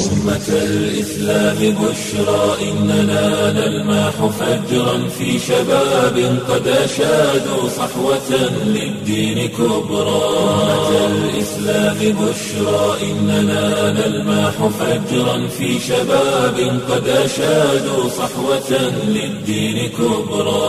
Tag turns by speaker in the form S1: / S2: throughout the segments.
S1: أمة الإسلام بشرى إننا نلمح فجرا في شباب قد أشادوا صحوة للدين كبرى أمة الإسلام بشرى إننا نلمح فجرا في شباب قد أشادوا صحوة للدين كبرى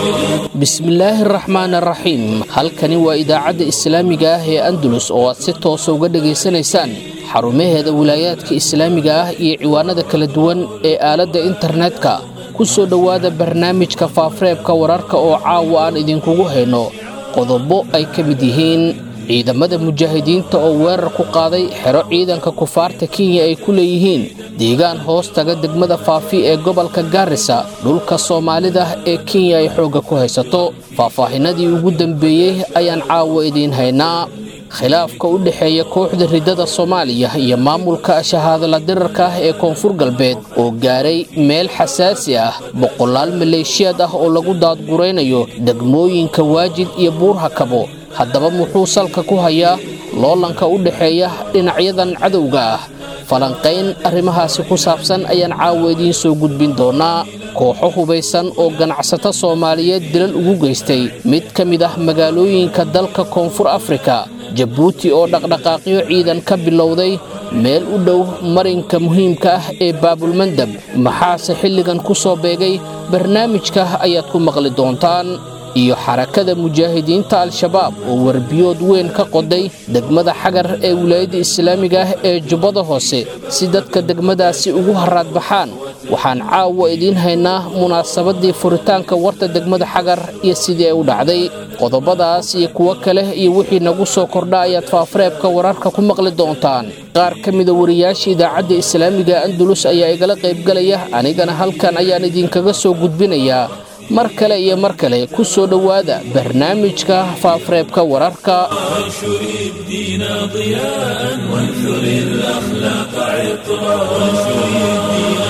S2: bismillaahi araxmaan araxiim halkani waa idaacadda islaamiga ah ee andalus oo aad si toosa uga dhegaysanaysaan xarumaheeda wilaayaadka islaamiga ah iyo ciwaanada kala duwan ee aaladda internetka ku soo dhowaada barnaamijka faafareebka wararka oo caawa aan idinkugu hayno qodobo ay ka mid yihiin ciidamada mujaahidiinta oo weerar ku qaaday xero ciidanka kufaarta kenya ay ku leeyihiin deegaan hoos taga degmada faafi ee gobolka gaarisa dhulka soomaalida ee kenya ay xoogga ku haysato faahfaahinadii ugu dambeeyey ayaan caawa idiin haynaa khilaafka u dhexeeya kooxda riddada soomaaliya iyo maamulka shahaadala dirarka ah ee koonfur galbeed oo gaaray meel xasaasi ah boqolaal maleeshiyaad ah oo lagu daadguraynayo degmooyinka waajid iyo buurhakabo haddaba muxuu salka ku hayaa loolanka u dhexeeya dhinacyadan cadowga ah falanqayn arrimahaasi ku saabsan ayaan caawa idiin soo gudbin doonaa kooxo hubaysan oo ganacsato soomaaliyeed dilal ugu geystay mid ka mid ah magaalooyinka dalka koonfur afrika jabuuti oo dhaqdhaqaaqyo ciidan ka bilowday meel u dhow marinka muhiimka ah ee baabulmandab maxaase xilligan ku soo beegay barnaamijka ayaad ku maqli doontaan iyo xarakada mujaahidiinta al-shabaab oo warbiyood weyn ka qoday degmada xagar ee wilaayadda islaamiga ah ee jubbada hoose si dadka degmadaasi ugu haraadbaxaan waxaan caawa idiin haynaa munaasabadii furitaanka warta degmada xagar iyo sidii ay u dhacday qodobadaas iyo kuwo kale iyo wixii nagu soo kordha ayaad faafareebka wararka ku maqli doontaan qaar ka mida wariyaasha idaacadda islaamiga andalus ayaa igala qaybgalaya anigana halkan ayaan idinkaga soo gudbinayaa mar kale iyo mar kale ku soo dhowaada barnaamijka faafareebka wararka
S1: وانشر الدين ضياء وانثر الأخلاق عطرا وانشر الدين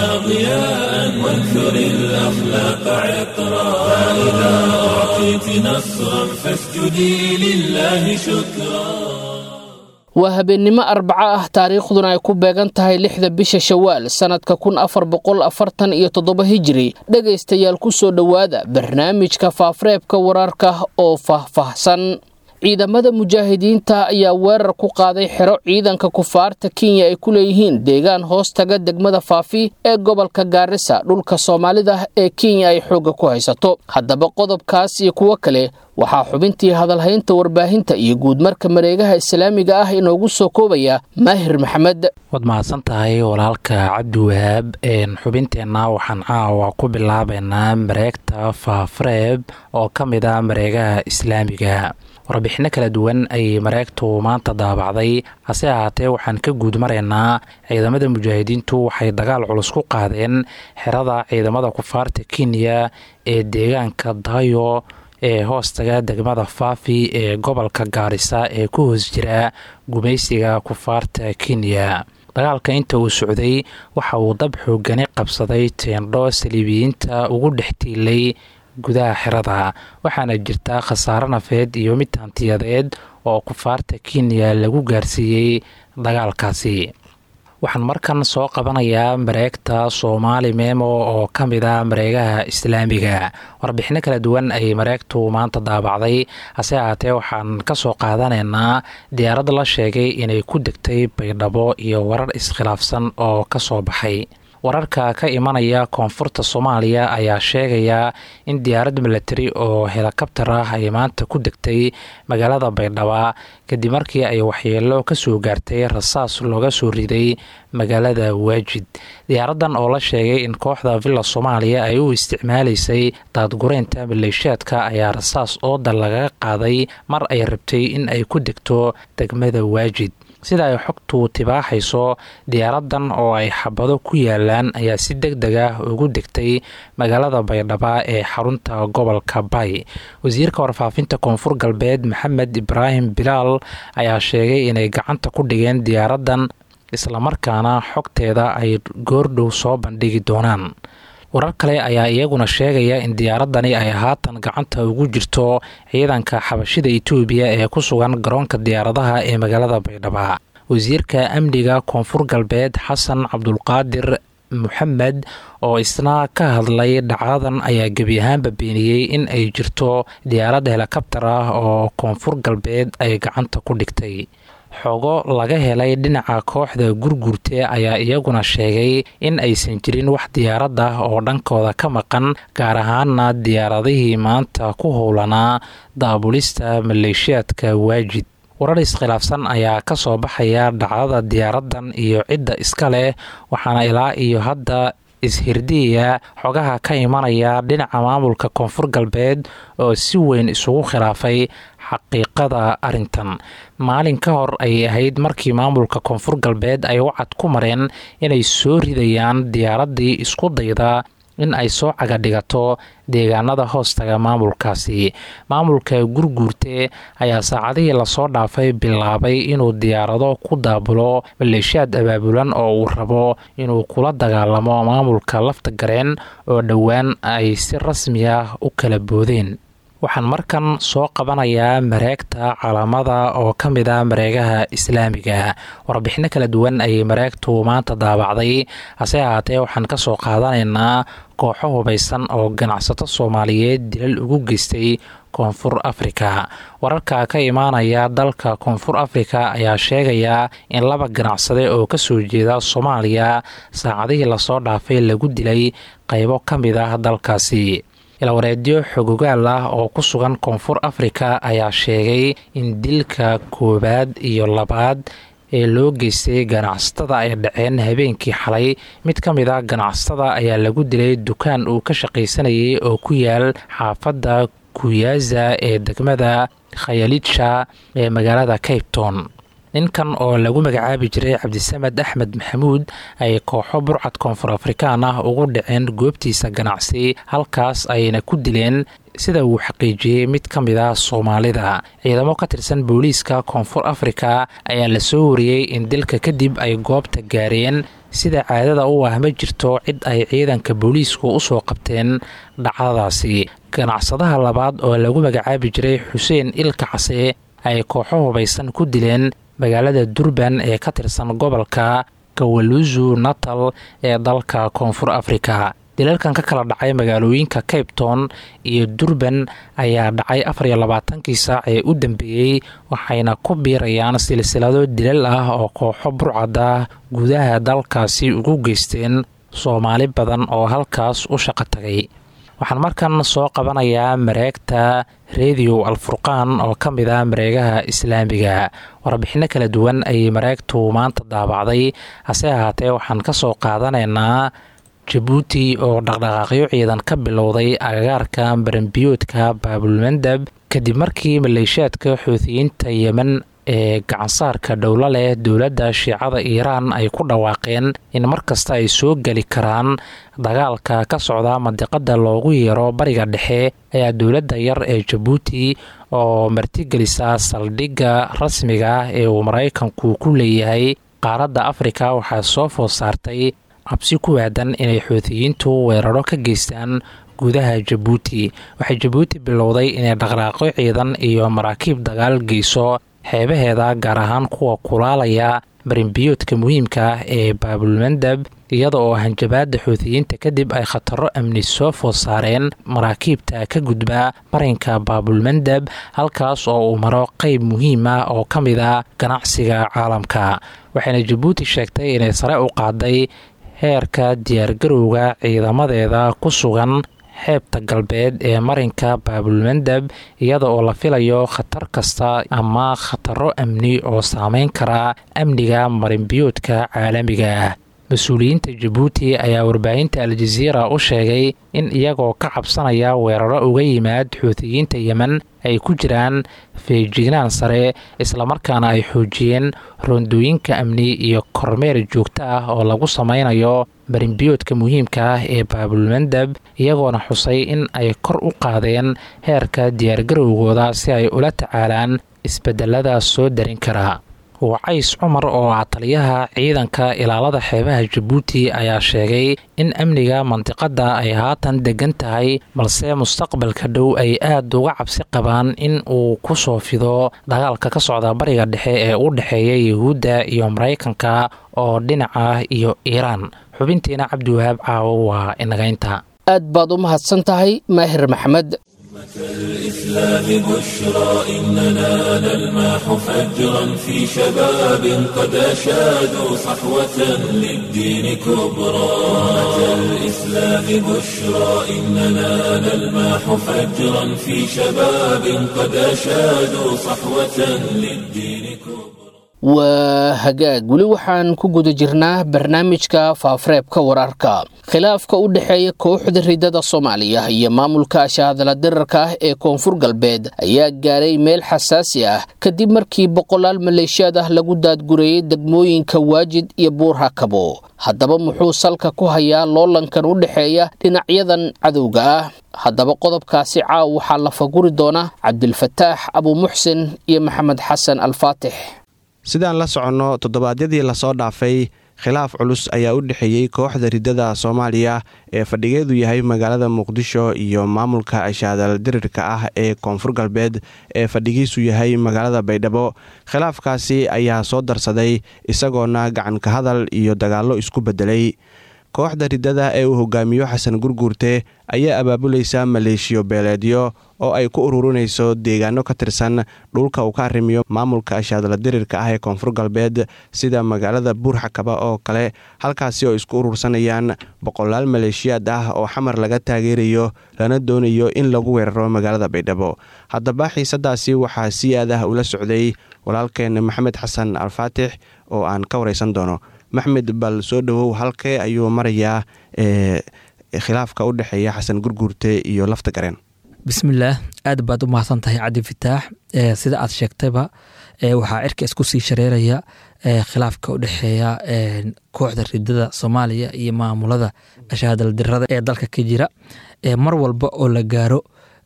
S1: ضياء وانثر الأخلاق عطرا فإذا أعطيت نصرا فاسجدي لله شكرا
S2: waa habeennimo arbaco ah taariikhduna ay ku beegan tahay lixda bisha shawaal sannadka kun afar boqol afartan iyo toddoba hijiri dhegaystayaal ku soo dhowaada barnaamijka faafareebka wararka oo faahfaahsan ciidamada mujaahidiinta ayaa weerar ku qaaday xero ciidanka kufaarta kenya ay ku leeyihiin deegaan hoos taga degmada faafi ee gobolka gaarisa dhulka soomaalida ee kenya ay xoogga ku haysato haddaba qodobkaas iyo kuwo kale waxaa xubintii hadalhaynta warbaahinta iyo guudmarka mareegaha islaamiga ah inoogu soo koobaya maahir maxamed
S3: waad mahadsan tahay walaalka cabdiwahaab xubinteenna waxaan caawa ku bilaabaynaa mareegta faafareeb oo ka mid ah mareegaha islaamiga warbixino kala duwan ayay mareegtu maanta daabacday hase ahaatee waxaan ka guud maraynaa ciidamada mujaahidiintu waxay dagaal culus ku qaadeen xerada ciidamada kufaarta kenya ee deegaanka dayo ee hoostaga degmada faafi ee gobolka gaarisa ee ku hoos jira gumaysiga kufaarta kenya dagaalka inta uu socday waxa uu dab xoogani qabsaday teendho saliibiyiinta ugu dhex tiilay gudaha xerada waxaana jirta khasaare nafeed iyo mid hantiyadeed oo kufaarta kenya lagu gaarsiiyey dagaalkaasi waxaan markan soo qabanayaa mareegta soomaali memo oo ka mid ah mareegaha islaamiga warbixino kala duwan ayay mareegtu maanta daabacday hase ahaatee waxaan ka soo qaadanaynaa diyaarad la sheegay inay ku degtay baydhabo iyo warar iskhilaafsan oo ka soo baxay wararka ka imanaya koonfurta soomaaliya ayaa sheegaya in diyaarad milatari oo helikabtar ah ay maanta ku degtay magaalada baydhaba kadib markii ay waxyeelo kasoo gaartay rasaas looga soo riday magaalada waajid diyaaradan oo la sheegay in kooxda villa soomaaliya ay u isticmaalaysay daadgureynta maleeshiyaadka ayaa rasaas ooda lagaga qaaday mar ay rabtay in ay ku degto degmada waajid sida ay xogtu tibaaxayso diyaaradan oo ay xabado ku yaalaan ayaa si deg deg ah ugu degtay magaalada baydhaba ee xarunta gobolka bay wasiirka warfaafinta koonfur galbeed maxamed ibraahim bilaal ayaa sheegay inay gacanta ku dhigeen diyaaradan islamarkaana xogteeda ay goordhow soo bandhigi doonaan warar kale ayaa iyaguna sheegaya in diyaaradani ay haatan gacanta ugu jirto ciidanka xabashida itoobiya ee ku sugan garoonka diyaaradaha ee magaalada baydhaba wasiirka amniga koonfur galbeed xasan cabdulqaadir moxamed oo isna ka hadlay dhacdadan ayaa gebi ahaanba beeniyey in ay jirto diyaaradda helikabtar ah oo koonfur galbeed ay gacanta ku dhigtay xogo laga helay dhinaca kooxda gurgurte ayaa iyaguna sheegay in aysan jirin wax diyaarad ah oo dhankooda ka maqan gaar ahaana diyaaradihii maanta ku howlanaa daabulista maleeshiyaadka waajid warar iskhilaafsan ayaa ka soo baxaya dhacdada diyaaradan iyo cidda iska leh waxaana ilaa iyo hadda ishirdiya xogaha ka imanaya dhinaca maamulka koonfur galbeed oo si weyn isugu khilaafay xaqiiqada arintan maalin ka hor ayay ahayd markii maamulka koonfur galbeed ay wacad ku mareen inay soo ridayaan diyaaradii isku dayda in ay soo cagadhigato deegaanada hoostaga maamulkaasi maamulka gurguurte ayaa saacadihii lasoo dhaafay bilaabay inuu diyaarado ku daabulo maleeshiyaad abaabulan oo uu rabo inuu kula dagaalamo maamulka lafta gareen oo dhowaan ay si rasmi ah u kala boodeen waxaan markan soo qabanayaa mareegta calaamada oo ka mid a mareegaha islaamiga warbixino kala duwan ayay mareegtu maanta daabacday hase ahaatee waxaan ka soo qaadanaynaa kooxo hubaysan oo ganacsato soomaaliyeed dilal ugu geystay koonfur afrika wararka ka imaanaya dalka koonfur afrika ayaa sheegaya in laba ganacsade oo kasoo jeeda soomaaliya saacadihii lasoo dhaafay lagu dilay qaybo ka mid ah dalkaasi ilwareedyo xogogaal ah oo ku sugan koonfur afrika ayaa sheegay in dilka koowaad iyo labaad ee loo geystay ganacsatada ay dhaceen habeenkii xalay mid ka mid a ganacsatada ayaa lagu dilay dukaan uu ka shaqaysanayay oo ku yaal xaafadda kuyaza ee degmada khayalitsha ee magaalada capton ninkan oo lagu magacaabi jiray cabdisamed axmed maxamuud ay kooxo burcad koonfur afrikaan ah ugu dhaceen goobtiisa ganacsi halkaas ayna ku dileen sida uu xaqiijiyey mid ka mid ah soomaalida ciidamo ka tirsan booliiska koonfur afrika ayaa la soo wariyey in dilka kadib ay goobta gaareen sida caadada u ah ma jirto cid ay ciidanka booliisku usoo qabteen dhacdadaasi ganacsadaha labaad oo lagu magacaabi jiray xuseen ilka case ay kooxo hubaysan ku dileen magaalada durban ee ka tirsan gobolka kawaluzu natal ee dalka koonfur afrika dilalkan ka kala dhacay magaalooyinka capton iyo durban ayaa dhacay afar iyo labaatankii saac ee u dambeeyey waxayna ku biirayaan silsilado dilal ah oo kooxo burcad ah gudaha dalkaasi ugu geysteen soomaali badan oo halkaas u shaqo tagay waxaan markan soo qabanayaa mareegta rediyo alfurqaan oo ka mid ah mareegaha islaamiga warbixino kala duwan ayay mareegtu maanta daabacday hase ahaatee waxaan ka soo qaadanaynaa jabuuti oo dhaqdhaqaaqyo ciidan ka bilowday agagaarka baranbiyoodka baabulmandab kadib markii maleeshiyaadka xuutiyiinta yemen ee gacansaarka dhowlo leh dowladda shiicada iiraan ay ku dhawaaqeen in mar kasta ay soo geli karaan dagaalka ka socda mandiqada loogu yeero bariga dhexe ayaa dowladda yar ee jabuuti oo martigelisa saldhigga rasmiga ah ee uu maraykanku ku leeyahay qaaradda afrika waxaa soo food saartay cabsi ku waadan inay xuutiyiintu weeraro ka geystaan gudaha jabuuti waxay jabuuti bilowday inay dhaqdhaaqyo ciidan iyo maraakiib dagaal geyso xeebaheeda gaar ahaan kuwa kulaalaya barinbiyoodka muhiimka ah ee baabulmandab iyada oo hanjabaada xuutiyiinta kadib ay khataro amni soo food saareen maraakiibta ka gudba marinka baabulmandab halkaas oo uu maro qeyb muhiim ah oo ka mid a ganacsiga caalamka waxayna jabuuti sheegtay inay sare u qaaday heerka diyaargarowga ciidamadeeda ku sugan xeebta galbeed ee marinka baabulmandab iyada oo la filayo khatar kasta ama khataro amni oo saameyn kara amniga marinbiyoodka caalamiga ah mas-uuliyiinta jabuuti ayaa warbaahinta al-jaziira u sheegay in iyagoo ka cabsanaya weeraro uga yimaad xuutiyiinta yemen ay ku jiraan feejignaan sare islamarkaana ay xoojiyeen rondooyinka amni iyo kormeer joogto ah oo lagu sameynayo barinbiyoodka muhiimka ah ee baabulmandab iyagoona xusay in ay kor u qaadeen heerka diyaargarowgooda si ay ula tacaalaan isbedelada soo darin kara wacays cumar oo ah taliyaha ciidanka ilaalada xeebaha jabuuti ayaa sheegay in amniga mandiqada ay haatan degan tahay balse mustaqbalka dhow ay aada uga cabsi qabaan in uu ku soo fido dagaalka ka socda bariga dhexe ee u dhexeeya yuhuudda iyo maraykanka oo dhinaca iyo iiraan xubintiina cabdiwahaab caawo waa inagaynta
S2: aad baad u mahadsan tahay maahir maxamed
S1: الإسلام بشرى إننا نلمح فجرا في شباب قد أشادوا صحوة للدين كبرى الإسلام بشرى إننا نلمح فجرا في شباب قد أشادوا صحوة للدين كبرى
S2: waa hagaag weli waxaan ku guda jirnaa barnaamijka faafareebka wararka khilaafka u dhexeeya kooxda ridada soomaaliya iyo maamulka ashahadala dirarka ah ee koonfur galbeed ayaa gaaray meel xasaasi ah kadib markii boqolaal maleeshiyaad ah lagu daadgureeyey degmooyinka waajid iyo buurhakabo haddaba muxuu salka ku hayaa loolankan u dhexeeya dhinacyadan cadowga ah haddaba qodobkaasi caaw waxaa la faguri doona cabdilfataax abuumuxsin iyo maxamed xasan alfaatix
S4: sidaan la soconno toddobaadyadii lasoo dhaafay khilaaf culus ayaa u dhexeeyey kooxda ridada soomaaliya ee fadhigeedu yahay magaalada muqdisho iyo maamulka ashaadal dirirka ah ee koonfur galbeed ee fadhigiisu yahay magaalada baydhabo khilaafkaasi ayaa soo darsaday isagoona gacanka hadal iyo dagaallo isku beddelay kooxda ridada ee uu hogaamiyo xasan gurguurte ayaa abaabulaysa maleeshiyo beeleedyo oo ay ku ururinayso deegaano ka tirsan dhulka uu ka arrimiyo maamulka ashaadala dirirka ah ee koonfur galbeed sida magaalada buurxakaba oo kale halkaasi oo isku urursanayaan boqolaal maleeshiyaad ah oo xamar laga taageerayo lana doonayo in lagu weeraro magaalada baydhabo haddaba xiisadaasi waxaa si aad ah ula socday walaalkeen maxamed xasan alfaatix oo aan ka wareysan doono maxmed bal soo dhowow halkee ayuu marayaa ee khilaafka u dhexeeya xasan gurguurte iyo lafta gareen
S5: bismillaah aad baad u mahadsan tahay cabdi fataax sida aad sheegtayba waxaa cirka isku sii shareeraya khilaafka u dhexeeya kooxda ridada soomaaliya iyo maamulada ashaadal dirada ee dalka ka jira mar walba oo la gaaro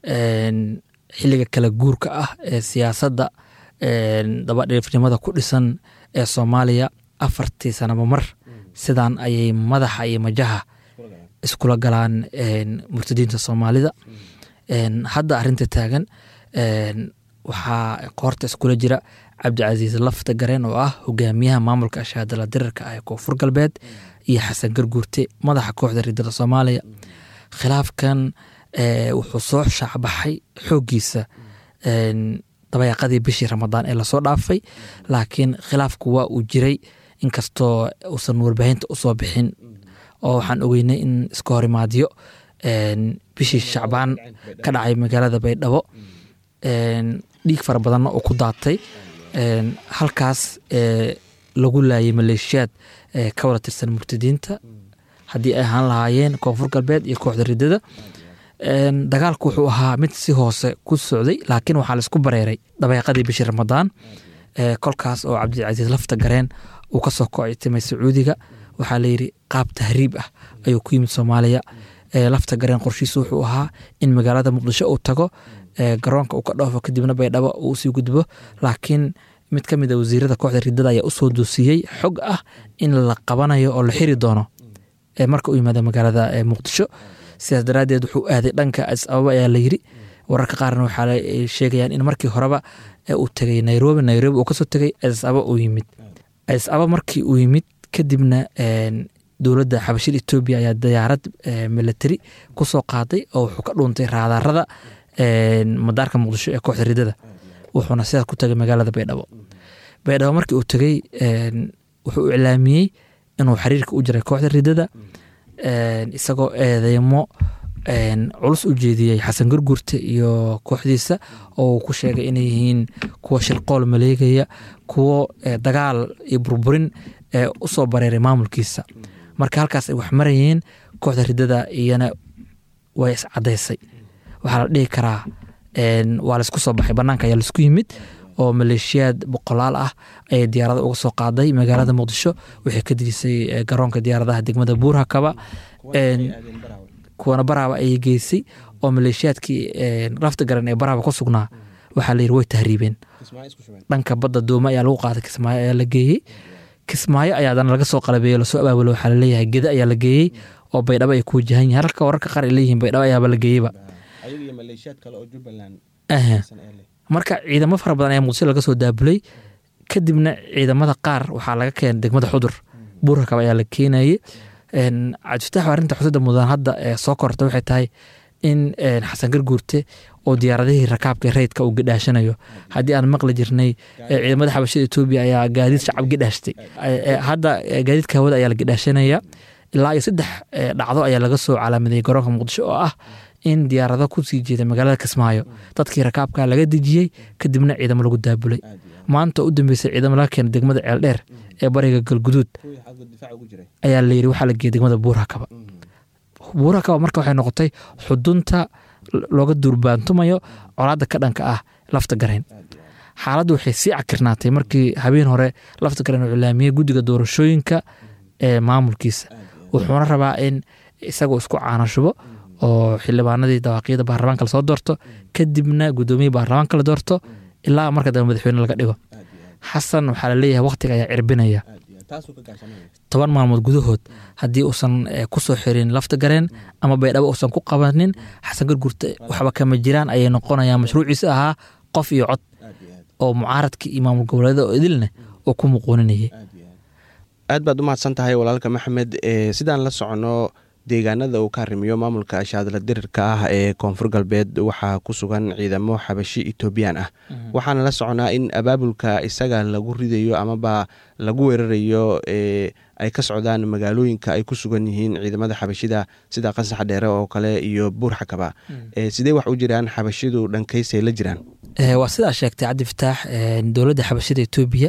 S5: xiliga kala guurka ah ee siyaasadda dabadhiifnimada ku dhisan ee soomaaliya afartii sanaba mar sidaan ayay madaxa iyo majaha iskula galaan murtadiinta soomaalida hadda arinta taagan waxaa qoorta iskula jira cabdicasiis lafta gareen oo ah hogaamiyaha maamulka ashaadala dirarka ah ee koonfur galbeed iyo xasan garguurte madaxa kooxda ridada soomaaliya khilaafkan wuxuu soo shaacbaxay xooggiisa dabayaaqadii bishii ramadaan ee lasoo dhaafay laakiin khilaafku waa uu jiray inkastoo uusan warbaahinta usoo bixin oo waxaan ogeynay in iska horimaadyo bishii shacbaan ka dhacay magaalada baydhabo dhiig fara badanna oo ku daatay halkaas lagu laayay maleeshiyaad ka wada tirsan murtadiinta haddii ay ahaan lahaayeen koonfur galbeed iyo kooxda ridada dagaalku wuxuu ahaa mid si hoose ku socday laakiin waxaa laisku bareeray dabeeqadii bishii ramadaan kolkaas oo cabdilcasiis lafta gareen uu kasoo koctimay sacuudiga waxaa layidhi qaab tahriib ah ayuu ku yimid soomaaliya lafta gareen qorshiisu wuxuu ahaa in magaalada muqdisho uu tago garoonka uu ka dhoofo kadibna baydhabo uu usii gudbo laakiin mid ka mid a wasiirada kooxda ridada ayaa usoo doosiyey xog ah in la qabanayo oo la xiri doono marka uu yimaado magaalada muqdisho sidaas daraadeed wuxuu aaday dhanka adis ababa ayaa layiri wararka qaarna waxaa sheegayaan in markii horeba uu tegay nairobi nairobi uu kasoo tegay adis ababa uu yimid adis ababa markii uu yimid kadibna dowladda xabashida etoobiya ayaa diyaarad milatari kusoo qaaday oo wuxuu ka dhuuntay raadarada madaarka muqdisho ee kooxda ridada wuxuuna sidaas ku tagay magaalada baydhabo baydhabo markii uu tegey wuxuu iclaamiyey inuu xiriirka u jiray kooxda ridada isagoo eedeymo culus u jeediyey xasan gurgurte iyo kooxdiisa oo uu ku sheegay inay yihiin kuwa shilqool maleegaya kuwo dagaal iyo burburin usoo bareeray maamulkiisa marka halkaas ay wax marayeen kooxda ridada iyana way iscadaysay waxaa la dhihi karaa waa laisku soo baxay banaanka ayaa laisku yimid oo maleeshiyaad boqolaal ah ayay diyaarada uga soo qaaday magaalada muqdisho waxay ka dirisay garoonka diyaaradaha degmada buurhakaba kuwana baraaba ayay geysay oo maleeshiyaadkii lafta garan ee baraaba ku sugnaa waxaa layiri way tahriibeen dhanka badda dooma ayaa lagu qaaday kismaayo ayaa la geeyey kismaayo ayaa dana laga soo qalabeeyo lasoo abaabulo waxaa laleeyahay geda ayaa la geeyey oo baydhabo ay ku wajahan yihin halka wararka qaar ay leeyihiin baydhabo ayaaba la geeyeyba marka ciidamo fara badan ayaa muqdisho laga soo daabulay kadibna ciidamada qaar waxaa laga keenay degmada xudur buurrakab ayaa la keenayey cabdifatax arrinta xusida mudan hadda ee soo korta waxay tahay in xasan garguurte oo diyaaradihii rakaabka rayidka uu gadhaashanayo haddii aan maqli jirnay ciidamada xabashada etoobiya ayaa gaadiid shacab gadhaashtay hadda gaadiidka hawada ayaa la gadhaashanaya ilaa iyo saddex dhacdo ayaa laga soo calaamadeeyey garoonka muqdisho oo ah in diyaarado kusii jeeda magaalada kismaayo dadkii rakaabka laga dejiyey kadibna ciidamo lagu daabulay maanta u dambeysay ciidamo laga keenay degmada ceeldheer ee bariga galguduud ayaa layiri waxaa la geeyey degmada buurhakaba buurhakaba marka waxay noqotay xudunta looga durbaantumayo colaadda ka dhanka ah lafta garayn xaaladdu waxay sii cakirnaatay markii habeen hore lafta garayn uu cilaamiyey guddiga doorashooyinka ee maamulkiisa wuxuuna rabaa in isagoo isku caanashubo oo xildhibaanadii dawaaqyada baarlamaanka lasoo doorto kadibna gudoomiyii baarlamaanka la doorto ilaa marka dambe madaxweyne laga dhigo xasan waxaa laleeyahay waqtiga ayaa cirbinaya toban maalmood gudahood haddii uusan kusoo xirin lafta gareen ama baydhabo uusan ku qabanin xasan gargurte waxba kama jiraan ayay noqonayaan mashruuciisa ahaa qof iyo cod oo mucaaradka iyo maamul goboleeda oo idilne uu ku muquuninayay
S4: aad baad u mahadsan tahay walaalka maxamed sidaan la socono deegaanada uu ka arrimiyo maamulka ashaadla dirirka ah ee koonfur galbeed waxaa ku sugan ciidamo xabashi etoobiyaan ah waxaana la soconaa in abaabulka isaga lagu ridayo amaba lagu weerarayo ay ka socdaan magaalooyinka ay ku sugan yihiin ciidamada xabashida sida qasax dheere oo kale iyo buur xakaba sidee wax u jiraan xabashidu dhankaysay la jiraan
S5: waa sidaa sheegtay cabdi fataax dowladda xabashida etoobiya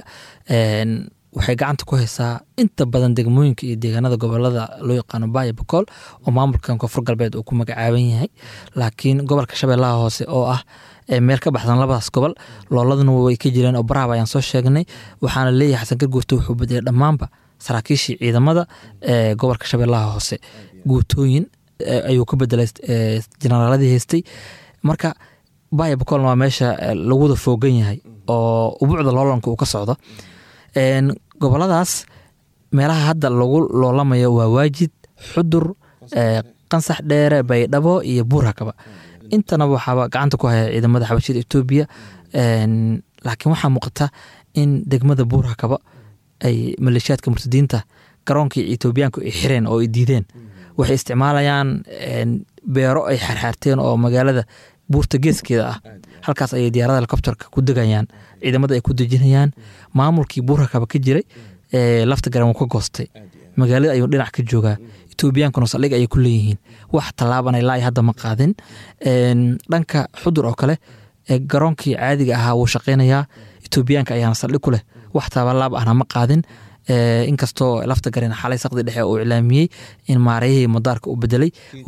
S5: waxay gacanta ku haysaa inta badan degmooyinka iyo deegaanada gobolada loo yaqaano baaya bokool oo maamulkan koonfur galbeed uu ku magacaaban yahay laakiin gobolka shabeellaha hoose oo ah meel ka baxsan labadaas gobol looladuna way ka jireen oo baraaba ayaan soo sheegnay waxaana leeyahay xasan garguurte wuxuu bedelay dhammaanba saraakiishii ciidamada ee gobolka shabeellaha hoose guutooyin ayuu ka bedelay jenaraaladii haystay marka baaya bokoolna waa meesha lagu wada foogan yahay oo ubuucda loolanka uu ka socdo goboladaas meelaha hadda lagu loolamayo waa waajid xudur qansax dheere baydhabo iyo buurhakaba intana waxaaba gacanta ku haya ciidamada xabashida etoobiya laakiin waxaa muuqata in degmada buurhakaba ay maleeshiyaadka murtadiinta garoonkii etoobiyaanku ay xireen oo ay diideen waxay isticmaalayaan beero ay xaarxaarteen oo magaalada buurta geeskeeda ah halkaas ayay diyaarada helikobterka ku degayaan ciidamada ay ku dejinayaan maamulkii buurhakaba ka jiray lafta garan wuu ka goostay magaalada ayuu dhinac ka joogaa etoobiyankuna saldhig ayay ku leeyihiin wax tallaaban ilaa hadda ma qaadin dhanka xudur oo kale garoonkii caadiga ahaa wuu shaqaynayaa etoobiyaanka ayaana saldhig ku leh wax taabalaab ahna ma qaadin inkastoo lafta garen xalay saqdi dhexe uu iclaamiyey in maarayihii madaarka uu bedelay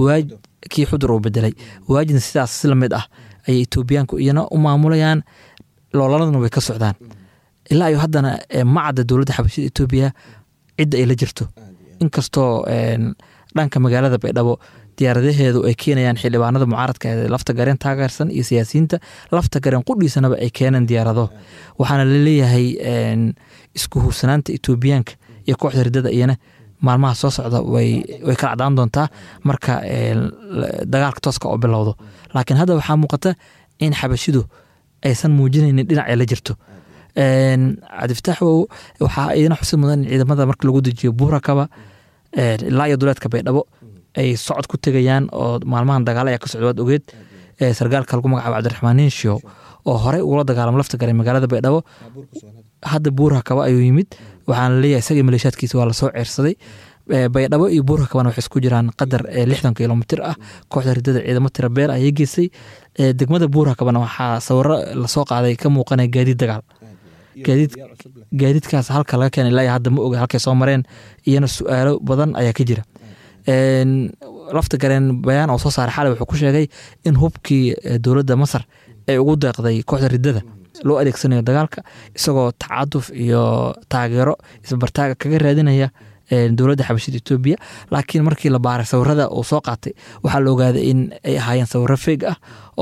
S5: kii xudur uu bedelay waajidna sidaas si lamid ah ayay etoobiyaanku iyana u maamulayaan loolanaduna way ka socdaan ilaa iyo haddana ma cadda dowladda xabashida etoobiya cidda ay la jirto inkastoo dhanka magaalada baydhabo diyaaradaheedu ay keenayaan xildhibaanada mucaaradka ee lafta gareen taageersan iyo siyaasiyiinta lafta gareen qudhiisanaba ay keeneen diyaarado waxaana laleeyahay isku huursanaanta etoobiyaanka iyo kooxda ridada iyana maalmaha soo socda way kala cadaan doontaa marka dagaalka tooska oo bilowdo laakiin hadda waxaa muuqata in xabashidu aysan muujinaynin dhinac ay la jirto cabdifataax waxaa iyana xusid mudan in ciidamada marka lagu dejiyo buurakaba ilaa iyo duleedka baydhabo ay socod ku tegayaan oo maalmahan dagaalo ayaa ka socda waad ogeed sargaalka lagu magacaabo cabdiraxmaan ninshow oo horey ugula dagaalamo lafta garay magaalada baydhabo hadda buurakaba ayuu yimid waxaana leeyahay isagii maleeshaadkiisa waa lasoo ceersaday baydhabo iyo buurakabana waxay isku jiraan qadar lixdan kilomitir ah kooxda ridada ciidamo tira beel ayay geysay degmada buurakabana waxaa sawiro lasoo qaaday ka muuqanaya gaadiid dagaal gaadiidkaas halka laga keenay ilaa hadda ma oga halkay soo mareen iyana su-aalo badan ayaa ka jira lafta gareen bayaan oo soo saaray xalay wuxuu ku sheegay in hubkii dowladda masar ay ugu deeqday kooxda ridada loo adeegsanayo dagaalka isagoo tacaduf iyo taageero isbartaaga kaga raadinaya dowladda xabashida etoobiya laakiin markii la baaray sawirada uu soo qaatay waxaa la ogaaday in ay ahaayeen sawiro feeg ah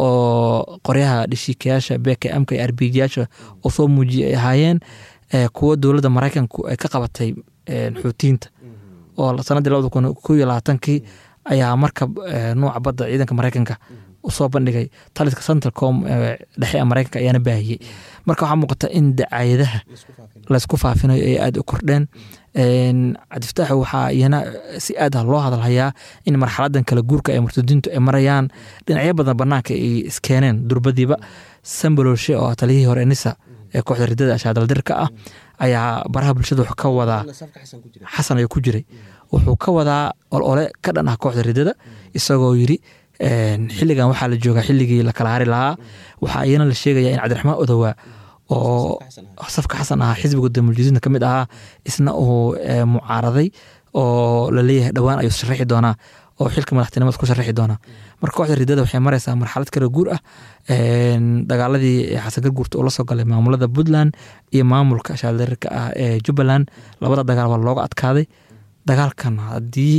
S5: oo qoryaha dhishiikayaasha bkmka iyo arbijiyaasha uu soo muujiyay ay ahaayeen kuwo dowladda maraykanku ay ka qabatay xuutiyiinta oo sanadii labada kun ko iyo labaatankii ayaa markab nuuca badda ciidanka maraykanka usoo bandhigay taliska centralcom dhexe ee maraykanka ayaana baahiyey marka waxaa muuqata in dacaayadaha laysku faafinayo ay aada u kordheen cabdifataax waxaa iyana si aad ah loo hadalhayaa in marxaladan kala guurka ee murtadiintu ay marayaan dhinacyo badan banaanka ay iskeeneen durbadiiba sambaloshe oo taliyihii hore nisa ee kooxda ridada ashaadaldirka ah ayaa baraha bulshada wuxuu ka wadaa xasan ayuu ku jiray wuxuu ka wadaa olole ka dhan ah kooxda ridada isagoo yiri xilligan waxaa la joogaa xilligii la kala hari lahaa waxaa iyana la sheegaya in cabdiraxmaan odowaa oo safka xasan ahaa xisbiga damuljadiidna ka mid ahaa isna uu mucaaraday oo laleeyahay dhowaan ayuu sharaxi doonaa oo xilka madaxtinimada ku sharaxi doonaa marka kooxda ridada waxay maraysaa marxalad kala guur ah dagaaladii xasan garguurta uu la soo galay maamulada puntland iyo maamulka shaaldarirka ah ee jubbaland labada dagaal waa looga adkaaday dagaalkan haddii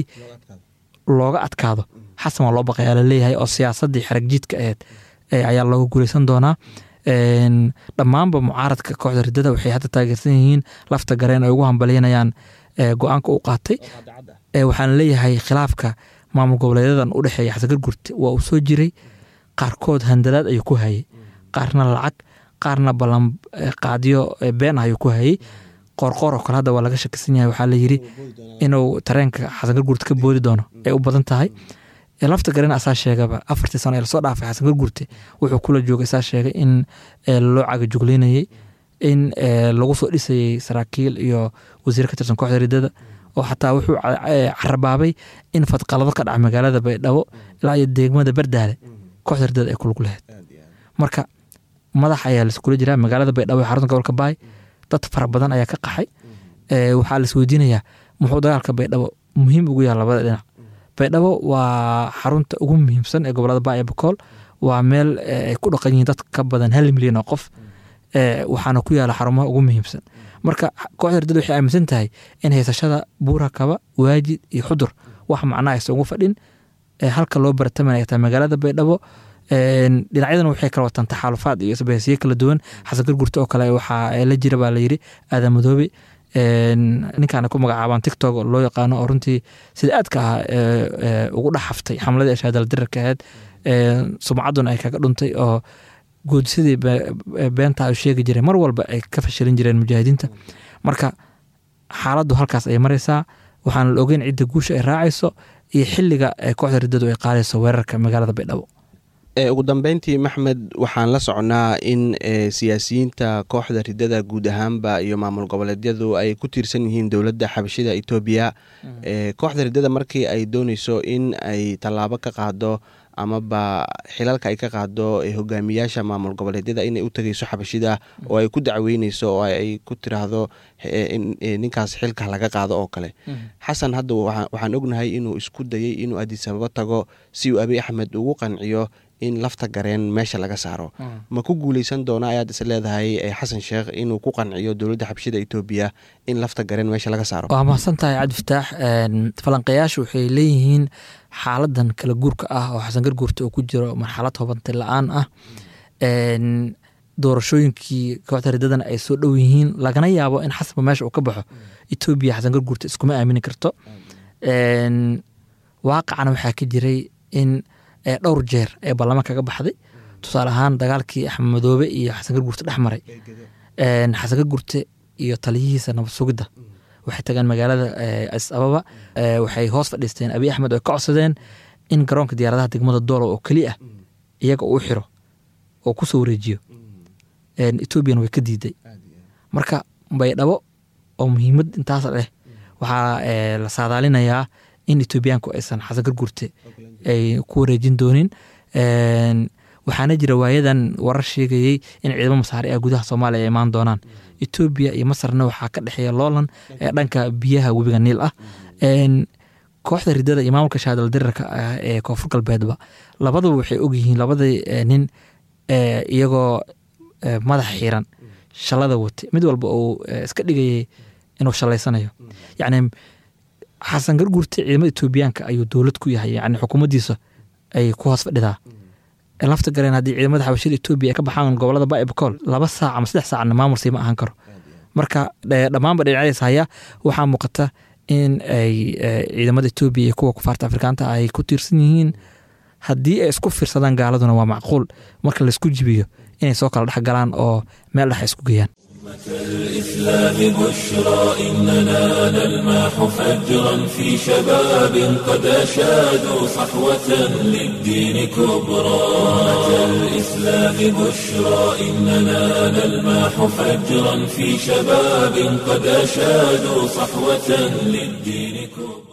S5: looga adkaado xasan waa loo baqayaa laleeyahay oo siyaasadii xaragjiidka aheyd ayaa looga guuleysan doonaa dhammaanba mucaaradka kooxda ridada waxay hadda taageersan yihiin lafta gareen ay ugu hambalyanayaan go-aanka u qaatay waxaana leeyahay khilaafka maamul goboleedyadan u dhexeeya xasan gargurte waa uu soo jiray qaarkood handalaad ayuu ku hayay qaarna lacag qaarna ballan qaadyo been ah ayuu ku hayay qoorqoor oo kale hadda waa laga shakisan yahay waxaa layiri inuu tareenka xasan gargurte ka boodi doono ay u badan tahay lafta garen asaa sheegaba afartii sano ee lasoo dhaafay xasan gargurte wuxuu kula joogay saa sheegay in loo cagajugleynayey in lagu soo dhisayey saraakiil iyo wasiir ka tirsan kooxda ridada oo xataa wuxuu carabaabay in fadqalado ka dhaca magaalada baydhabo ilaa iyo deegmada bardaale kooxda ridada ay kulug lahayd marka madax ayaa laiskula jiraa magaalada baydhabo ee xarunta gobolka baay dad fara badan ayaa ka qaxay waxaa lais weydiinayaa muxuu dagaalka baydhabo muhiim ugu yaha labada dhinac baydhabo waa xarunta ugu muhiimsan ee gobolada baaya bakool waa meel ay ku dhaqan yihiin dad ka badan hal milyan oo qof waxaana ku yaala xarumaha ugu muhiimsan marka kooxda ridada waxay aaminsan tahay in haysashada buura kaba waajid iyo xudur wax macnaa aysan ugu fadhin halka loo baratamanaya taa magaalada baydhabo dhinacyadan waxay kala wataan taxaalufaad iyo isbahaysiyo kala duwan xasan gargurta oo kale waxaa la jira baa layiri aadan madoobe ninkaana ku magacaabaan tictok loo yaqaano oo runtii sida aadka ah ugu dhex haftay xamladii ashaadal dirarka ahayd sumcadduna ay kaga dhuntay oo goodisadii beenta u sheegi jiray mar walba ay ka fashilin jireen mujaahidiinta marka xaaladdu halkaas ay maraysaa waxaana la ogeyn cidda guusha ay raacayso iyo xiliga kooxda riddadu ay qaadayso weerarka magaalada baydhabo
S4: ugu dambeyntii maxmed waxaan la socnaa in siyaasiyiinta kooxda ridada guud ahaanba iyo maamul goboleedyadu ay ku tiirsan yihiin dowladda xabashida etoobiya kooxda ridada markii ay dooneyso in ay tallaabo ka qaado amaba xilalka ay ka qaado hogaamiyaasha maamul goboleedyada inay u tegeyso xabashida oo ay ku dacweyneyso oo ay ku tiraahdo ninkaas xilka laga qaado oo kale xasan hadda waxaan ognahay inuu isku dayey inuu adisababo tago si uu abiy axmed ugu qanciyo in lafta gareen meesha laga saaro ma ku guuleysan doona ayaad is leedahay xasan sheekh inuu ku qanciyo dowladda xabshida etoobiya in lafta gareen meesha laga saaro
S5: waa mahadsan tahay cabdifataax falanqayaashu waxay leeyihiin xaaladan kala guurka ah oo xasan garguurta uu ku jiro marxalad hobantay la-aan ah doorashooyinkii kooxda riddadana ay soo dhow yihiin lagana yaabo in xasanba meesha uu ka baxo etoobiya xasan garguurta iskuma aamini karto waaqacana waxaa ka jiray in dhowr jeer ee baarlamaanka kaga baxday tusaale ahaan dagaalkii axmed madoobe iyo xasan garguurte dhex maray xasan garguurte iyo taliyihiisa nabad sugidda waxay tageen magaalada adis ababa waxay hoos fadhiisteen abiy axmed oo ka codsadeen in garoonka diyaaradaha degmada doolo oo keli ah iyaga uu xiro oo kusoo wareejiyo etoobiyana way ka diiday marka baydhabo oo muhiimad intaas leh waxaa la saadaalinayaa in etoobiyaanku aysan xasan garguurte ay ku wareejin doonin waxaana jira waayadan warar sheegayey in ciidamo masaari ah gudaha soomaaliya ay imaan doonaan etoobiya iyo masarna waxaa ka dhexeeya loolan ee dhanka biyaha webiga niil ah kooxda ridada iyo maamulka shaadal dirarka ah ee koonfur galbeedba labaduba waxay ogyihiin labadii nin iyagoo madaxa xiran shalada watay mid walba uu iska dhigayay inuu shalaysanayo yacni xasan garguurta ciidamada etoobiyaanka ayuu dowlad ku yahay yani xukuumaddiisa ay ku hoos fadhidaa lafta galeen haddii ciidamada xabashada etoobiya ay ka baxaan gobolada baibcool laba saac ama saddex saacna maamul siima ahaan karo marka dhammaanba dhinacyadaas haya waxaa muuqata in ay ciidamada etoobiya iyo kuwa kufaarta afrikaanta ay ku tiirsan yihiin haddii ay isku fiirsadaan gaaladuna waa macquul marka laisku jibiyo inay soo kala dhex galaan oo meel dhex isku geeyaan
S1: الإسلام بشرى إننا نلمح فجرا في شباب قد أشادوا صحوة للدين كبرى الإسلام بشرى إننا نلمح فجرا في شباب قد أشادوا صحوة للدين كبرى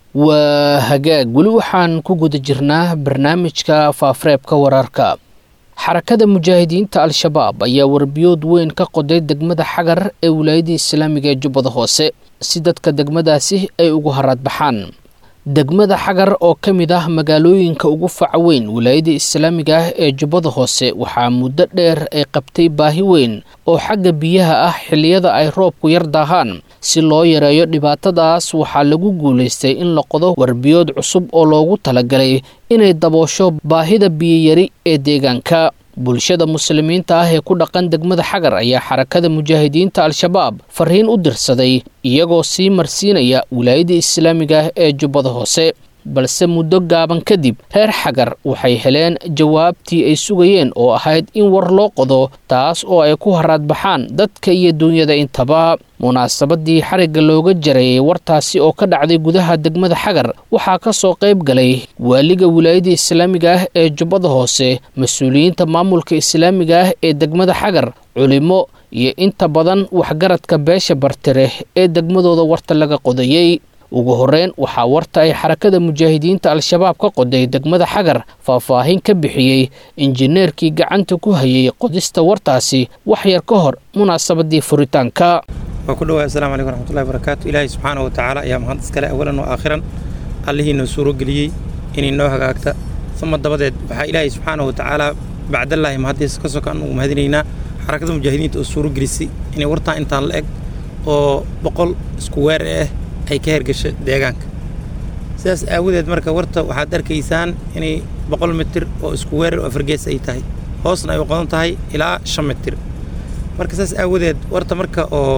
S2: waa hagaag weli waxaan ku guda jirnaa barnaamijka faafareebka wararka xarakada mujaahidiinta al-shabaab ayaa warbiyood weyn ka qoday degmada xagar ee wilaayadda islaamiga ee jubbada hoose si dadka degmadaasi ay ugu haraadbaxaan degmada xagar oo ka mid ah magaalooyinka ugu faca weyn wilaayadda islaamiga ah ee jubbada hoose waxaa muddo dheer ay qabtay baahi weyn oo xagga biyaha ah xilliyada ay roobku yar daahaan si loo yareeyo dhibaatadaas waxaa lagu guulaystay in la qodo warbiyood cusub oo loogu talagalay inay daboosho baahida biyiyari ee deegaanka bulshada muslimiinta ah ee ku dhaqan degmada xagar ayaa xarakada mujaahidiinta al-shabaab fariin u dirsaday iyagoo sii marsiinaya wilaayadda islaamiga ah ee jubbada hoose balse muddo gaaban kadib reer xagar waxay heleen jawaabtii ay sugayeen oo ahayd in war loo qodo taas oo ay ku haraadbaxaan dadka iyo duunyada intaba munaasabadii xarigga looga jarayay wartaasi oo ka dhacday gudaha degmada xagar waxaa ka soo qayb galay waaliga wilaayadda islaamiga ah ee jubbada hoose mas-uuliyiinta maamulka islaamiga ah ee degmada xagar culimo iyo inta badan waxgaradka beesha bartire ee degmadooda warta laga qodayey ugu horreyn waxaa warta ay xarakada mujaahidiinta al-shabaab ka qoday degmada xagar faahfaahin ka bixiyey injineerkii gacanta ku hayay qodista wartaasi wax yar ka hor munaasabadii furitaanka
S6: waa ku dhawaay assalamu calaykum raxmatullahi barakaatu ilaahay subxaana wa tacaala ayaa mahad iskale awalan wa aakhiran allihii noo suuro geliyey inay noo hagaagta sama dabadeed waxaa ilaahay subxaana wa tacaala bacdallaahi mahaddiisa ka sokaan ugu mahadinaynaa xarakada mujaahidiinta oo suuro gelisay inay wartaan intaan la eg oo boqol isku weer ah ay ka hergasho deegaanka sidaas aawadeed marka warta waxaad arkaysaan inay boqol mitir oo isku weerar oo afargees ay tahay hoosna ay u qodan tahay ilaa shan mitir marka saas aawadeed warta marka oo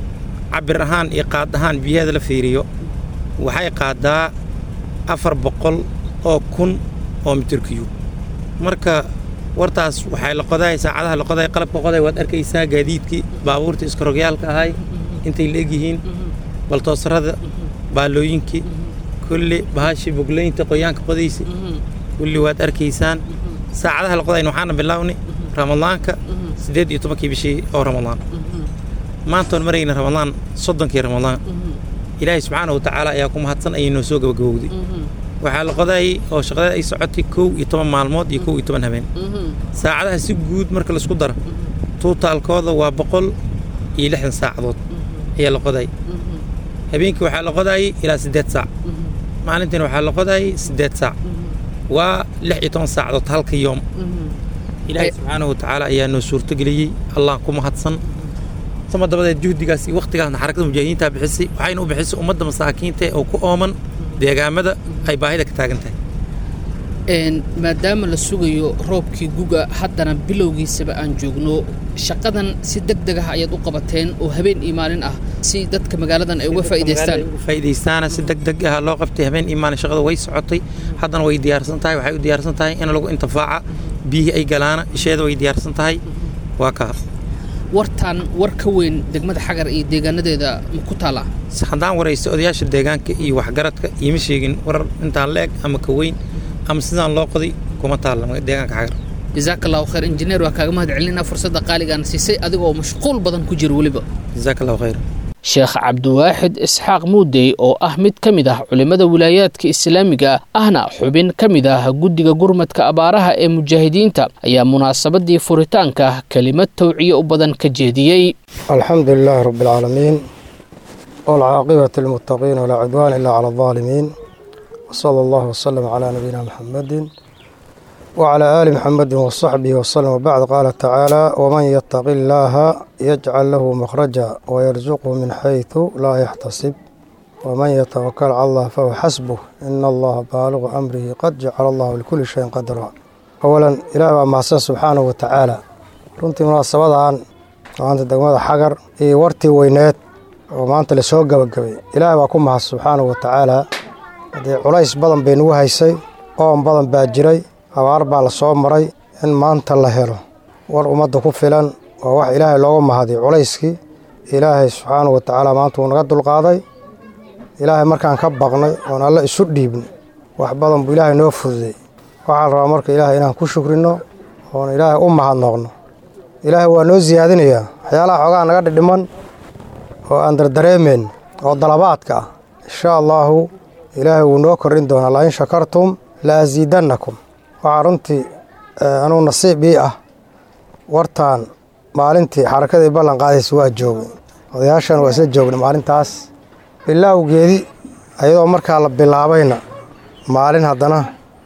S6: cabir ahaan iyo qaad ahaan biyaheeda la fiiriyo waxay qaadaa afar boqol oo kun oo mitir kiyub marka wartaas waxay la qodaay saacadaha la qoday qalabka qoday waad arkaysaa gaadiidkii baabuurtii iskarogyaalka ahay intay la egyihiin baltoosarada baalooyinkii kulli bahashii boglaynta qoyaanka qodaysa kulli waad arkaysaan saacadaha la qodayn waxaana bilownay ramadaanka siddeed iyo tobankii bishii oo ramadaan maantoon marayna ramadaan soddonkii ramadaan ilaahay subxaana wa tacaala ayaa ku mahadsan ayay noo soo gabagabowday waxaa la qodaayay oo shaqadeed ay socotay kow iyo toban maalmood iyo kow iyo toban habeen saacadaha si guud marka laisku daro tuutaalkooda waa boqol iyo lixdan saacadood ayaa la qodaayay habeenkii waxaa la qodaayay ilaa siddeed saac maalintiina waxaa la qodaayay siddeed saac waa lix iyo toban saacadood halka yoom ilaahay subxaanahu wa tacaala ayaa noo suurtogeliyey allah ku mahadsan sama dabadeed juhdigaas iyo wakhtigaasna xarakada mujaahidiintaa bixisay waxayna u bixisay ummadda masaakiinta oo ku ooman deegaamada ay baahida ka taagan tahay
S2: maadaama la sugayo roobkii guga haddana bilowgiisaba aan joogno shaqadan si deg deg ah ayaad u qabateen oo habeen iyo maalin ah si dadka magaaladan ay uga faa'iidaystaan
S6: faa'iidaystaana si deg deg ah loo qabtay habeen iyo maalin shaqada way socotay haddana way diyaarsan tahay waxay u diyaarsan tahay in lagu intifaaca biyihii ay galaana isheeda way diyaarsan tahay waa kaa
S2: wartan war ka weyn degmada xagar iyo deegaanadeeda ma ku taallaa
S6: haddaan waraysta odayaasha deegaanka iyo waxgaradka iima sheegin warar intaan la eg ama ka weyn ama sidaan loo qoday kuma taalla deegaanka xagar
S2: jazaaka allahu khayr injineer waa kaaga mahad celinaa fursadda qaaligaana siisay adiga oo mashquul badan ku jira weliba
S6: jazaaka allahu khayr
S2: sheekh cabdiwaaxid isxaaq muudey oo ah mid ka mid ah culimmada wilaayaadka islaamiga ahna xubin ka mid ah guddiga gurmadka abaaraha ee mujaahidiinta ayaa munaasabadii furitaanka kelimad tawciye u badan ka jeediyey
S7: alxamdu lilaahi rabbi alcaalamiin waalcaaqibati lilmuttaqiin walaa cudwaana ilaa cala aldaalimiin wsala allahu wasalam calaa nabiyina muxamedin wclى ali mxamedi wصaxbihi wslm wbacd qaala tacaala wman yataqi illaaha yajcal lahu makhraja wayarsuqhu min xayثu laa yaxtasib waman yatawakal cala allah fahuwa xasbuh ina allaha baaligu amrihi qad jacala allahu likulli shayin qadra awalan ilaah baa mahadsan subxaanahu wa tacaala runtii munaasabadan maanta degmada xagar iyo wartii weyneed oo maanta lasoo gebagabay ilaah baa ku mahad subxaanahu wa tacaala haddee culays badan bay nagu haysay oon badan baa jiray abaar baa la soo maray in maanta la helo war ummadda ku filan waa wax ilaahay looga mahadiyo culayskii ilaahay subxaanahu wa tacaala maanta wuu naga dulqaaday ilaahay markaan ka baqnay oon alle isu dhiibnay wax badan buu ilaahay noo fududay waxaa la rabaa marka ilaahay inaan ku shukrinno oon ilaahay u mahadnoqno ilaahay waa noo siyaadinayaa waxyaalaha xoogaa naga dhidhiman oo aan dardareemeyn oo dalabaadka ah insha allaahu ilaahay wuu noo kordhin doonaa la in shakartum la asiidannakum waxaa runtii anuu nasiib ii ah wartaan maalintii xarakadii ballan qaadaysa waa joogay odayaashan waa isla joognay maalintaas bilaawgeedii ayadoo markaa la bilaabayna maalin haddana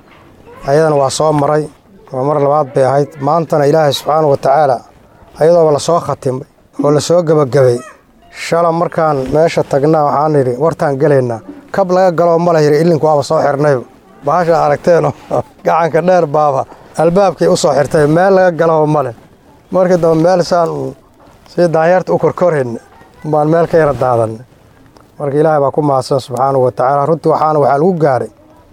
S7: ayadana waa soo maray oo mar labaad bay ahayd maantana ilaahay subxaanahu wa tacaala ayadooba lasoo khatimay oo lasoo gebagabay shala markaan meesha tagnaa waxaan idhi wartaan gelaynaa kab laga galoo ma la yidhi illinku waaba soo xirnayba bahashaa aragteenoo gacanka dheer baaba albaabkay u soo xirtay meel laga galoo male markii dambe meel saan sii daanyeerta u korkorayna baan meel ka yara daadanay marka ilaahay baa ku mahadsan subxaanahu wa tacaala runtii waxaana waxaa lagu gaaray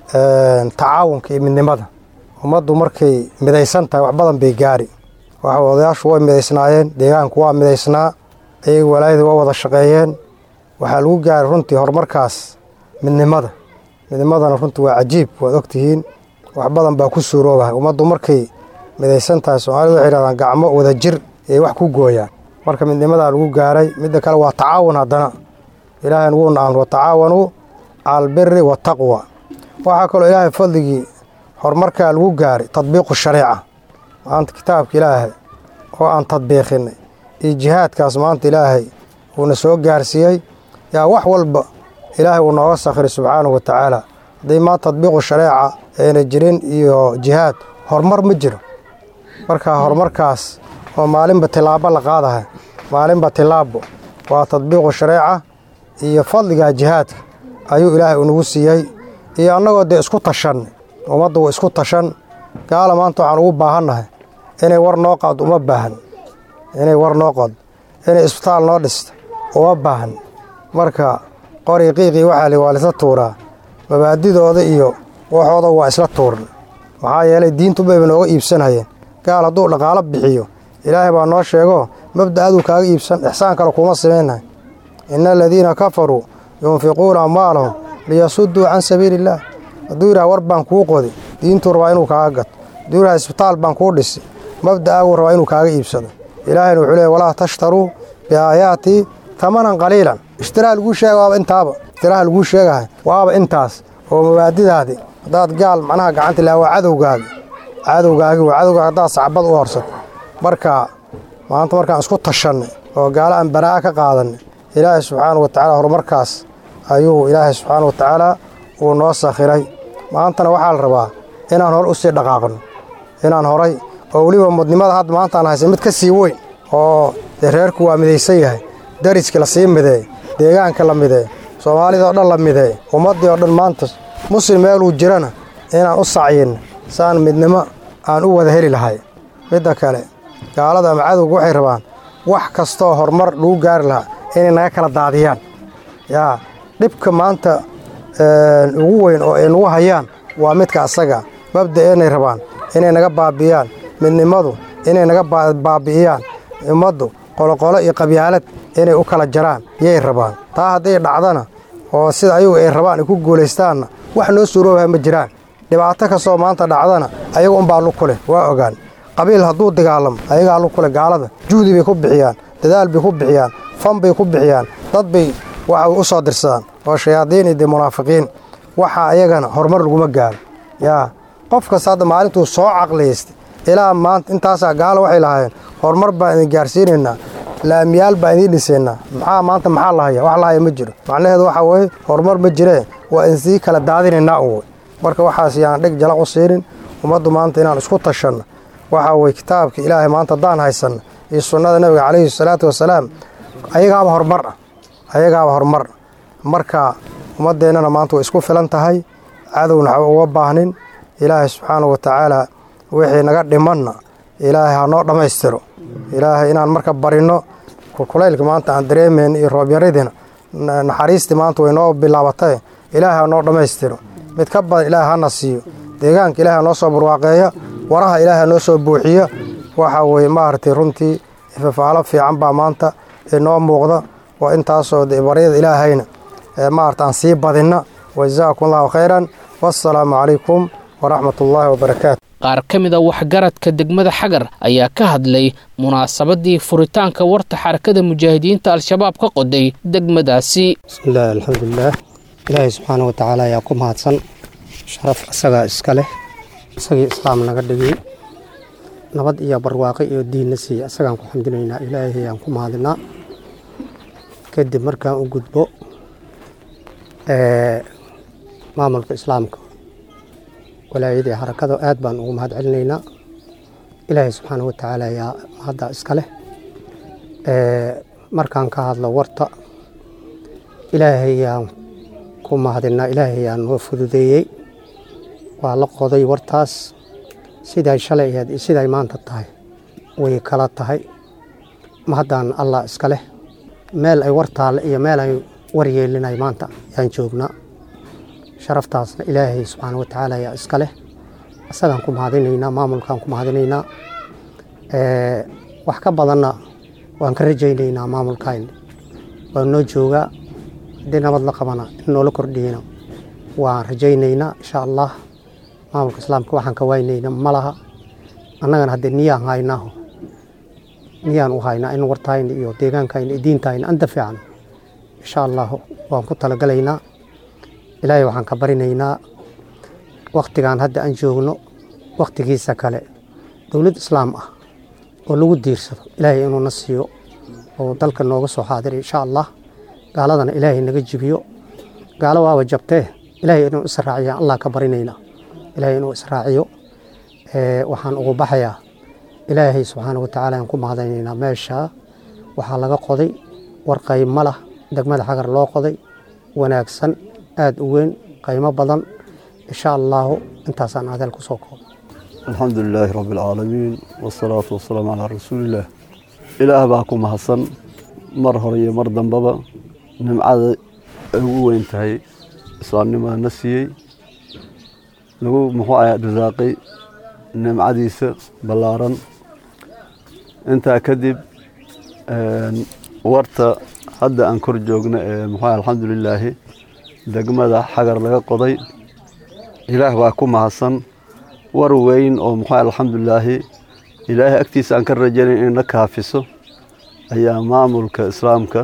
S7: tacaawunka iyo midnimada ummaddu markay midaysan tahay wax badan bay gaari waxa odayaashu way midaysnaayeen deegaanku waa midaysnaa ayaga walaayada waa wada shaqeeyeen waxaa lagu gaaray runtii horumarkaas midnimada midnimadana runtii waa cajiib waad ogtihiin wax badan baa ku suuroobahay ummaddu markay midaysan tahay soomaalida waxay yidhahdaan gacmo wada jir ayay wax ku gooyaan marka midnimadaa lagu gaaray midda kale waa tacaawun haddana ilaahayna wuuna amr watacaawanuu cala albiri waataqwa waxaa kaloo ilaahay fadligii horumarkaa lagu gaaray tadbiiqu shariica maanta kitaabka ilaahay oo aan tadbiiqinay iyo jihaadkaas maanta ilaahay uuna soo gaarsiiyey yaa wax walba ilaahay uu nooga sakhiray subxaanahu wa tacaala haddii maanta tadbiiqu shareeca ayna jirin iyo jihaad horumar ma jiro marka horumarkaas oo maalinba tilaabo la qaadahay maalinba tilaabo waa tadbiiqu shareeca iyo fadligaa jihaadka ayuu ilaahay unagu siiyey iyo annagoo dee isku tashan ummadda waa isku tashan gaala maanta waxaan ugu baahannahay inay war noo qaado uma baahan inay war noo qado inay isbitaal noo dhisto uma baahan marka qori qiiqii waxaa li waa laisla tuuraa mabaadidooda iyo waxooda waa isla tuurna maxaa yeelay diintu bayba nooga iibsanayeen gaal hadduu dhaqaalo bixiyo ilaahay baa noo sheego mabda aduu kaaga iibsan ixsaan kale kuma samaynahay ina aladiina kafaruu yunfiquuna amwaalahum liyasudduu can sabiili illaah hadduu yidhaha war baan kuu qodi diintuu rabaa inuu kaaga gato hadduu yidhaha isbitaal baan kuu dhisi mabda'aaguu rabaa inuu kaaga iibsado ilaahayna wuxuu leey walaa tashtaruu biaayaatii tamanan qaliilan ishtiraa laguu sheega waaba intaaba ishtiraha laguu sheegahay waaba intaas oo mabaadidaadii haddaad gaal macnaha gacanta ilaha waa cadowgaagi cadowgaagi waa cadowgaagi haddaad sacbad u horsato marka maanta markaan isku tashannay oo gaalo aan baraa'a ka qaadannay ilaahay subxaana wa tacaala horumarkaas ayuu ilaahay subxaana wa tacaala uu noo sakhiray maantana waxaa la rabaa inaan hore u sii dhaqaaqno inaan horay oo weliba mudnimada hadda maantaan haysa mid ka sii weyn oo dee reerku waa midaysan yahay dariski la sii mideey deegaanka la mideey soomaalida oo dhan la mideey ummaddii oo dhan maanta muslim meeluu jirana inaan u sacyinno saan midnimo aan u wada heli lahay midda kale gaalada ama cadowga waxay rabaan wax kastooo horumar lagu gaari lahaa inay naga kala daadiyaan yaa dhibka maanta ugu weyn oo ay nagu hayaan waa midka asaga mabda inay rabaan inay naga baabi'iyaan midnimadu inay naga baabi'iyaan ummaddu qoloqolo iyo qabyaalad inay u kala jaraan yay rabaan taa hadday dhacdana oo sida ayagu ay rabaan ay ku guulaystaanna wax noo suuroobaha ma jiraan dhibaato kastoo maanta dhacdana ayaga unbaa lug ku leh waa ogaan qabiil hadduu dagaalamo ayagaa lug ku leh gaalada juhdi bay ku bixiyaan dadaal bay ku bixiyaan fan bay ku bixiyaan dad bay waxa u soo dirsadaan oo shayaadiin iyo dee munaafiqiin waxa ayagana horumar laguma gaaro yaa qof kasta hadda maalintuu soo caqliyaystay ilaa maanta intaasaa gaalo waxay lahaayeen horumar baan idin gaarsiinaynaa laamiyaal baan idiin dhisaynaa maxaa maanta maxaa lahaya wax lahaya ma jiro macnaheedu waxaa weeye horumar ma jiree waa in sii kala daadinaynaa un wey marka waxaas yaan dheg jalaq u siinin ummaddu maanta inaan isku tashanno waxaa weye kitaabka ilaahay maanta haddaan haysanno iyo sunnada nebiga calayhi salaatu wasalaam ayagaaba horumar ah ayagaaba horumar marka ummaddeennana maanta way isku filan tahay cadowna waxba uga baahnin ilaahay subxaanahu wa tacaala wixii naga dhimanna ilaahay ha noo dhammaystiro ilaahay inaan marka barinno kulkulaylka maanta aan dareemayn iyo roobyaradiina naxariistii maanta way noo bilaabatay ilaahay ha noo dhammaystiro mid ka badan ilaahay hana siiyo deegaanka ilaahay ha noo soo barwaaqeeya waraha ilaahay ha noo soo buuxiya waxa weye maaragtay runtii ifafaalo fiican baa maanta inoo muuqda waa intaasoo baryada ilaahayna maarata aan sii badinna wajazaakum allahu khayran wassalaamu calaykum waraxmat ullaahi wabarakaatu
S2: qaar ka mid a waxgaradka degmada xagar ayaa ka hadlay munaasabadii furitaanka warta xarakada mujaahidiinta al-shabaab ka qoday degmadaasi
S8: bismillahi alxamdulilaah ilaahay subxaana watacaala ayaa ku mahadsan sharaf isagaa iska leh isagii islaam naga dhigay nabad iyo barwaaqo iyo diinna siiya isagaan ku xamdinaynaa ilaahay ayaan ku mahadinaa kadib markaan u gudbo maamulka islaamka walaayadii harakada aad baan ugu mahad celinaynaa ilaahay subxaana watacaala ayaa mahadda iska leh markaan ka hadlo warta ilaahay ayaan ku mahadinaa ilaahay ayaan noo fududeeyey waa la qoday wartaas siday shalay ahayd iyo siday maanta tahay way kala tahay mahaddaan allah iska leh meel ay war taalle iyo meel ay war yeelinay maanta yaan joognaa sharaftaasna ilaahay subxaana watacaala ayaa iska leh isagaan ku mahadinaynaa maamulkaan ku mahadinaynaa wax ka badanna waan ka rajaynaynaa maamulkayna waa noo joogaa haddii nabad la qabana in noola kordhiyeyna waan rajaynaynaa insha allah maamulka islaamka waxaan ka waynayna ma laha annagana haddee niyaan haynaaho niyaan u haynaa in wartayna iyo deegaankayna iyo diintayna anta fiican insha allahu waan ku talagalaynaa ilaahay waxaan ka barinaynaa wakhtigan hadda aan joogno wakhtigiisa kale dowlad islaam ah oo lagu diirsado ilaahay inuuna siiyo oo dalka nooga soo xaadiray insha allah gaaladana ilaahay naga jibiyo gaalo waaba jabtee ilaahay inuu israaciya allah ka barinaynaa ilaahay inuu israaciyo waxaan ugu baxayaa ilaahay subxaana watacaala aan ku mahadaynaynaa meesha waxaa laga qoday war qaymo lah degmada xagar loo qoday wanaagsan aada u weyn qaymo badan insha allaahu intaasaan adeel ku soo koobo
S9: alxamdu lilaahi rabbi alcaalamiin wasalaatu wasalaamu calaa rasuulillaah ilaah baa ku mahadsan mar hore iyo mar dambaba nimcada ay ugu weyn tahay islaamnimada na siiyey lagu muxuu aha risaaqay nimcadiisa ballaaran intaa kadib warta hadda aan kor joogno ee muxuu alxamdulilaahi degmada xagar laga qoday ilaah baa ku mahadsan war weyn oo muxuu alxamdulilaahi ilaahay agtiisa aan ka rajaynay inay na kaafiso ayaa maamulka islaamka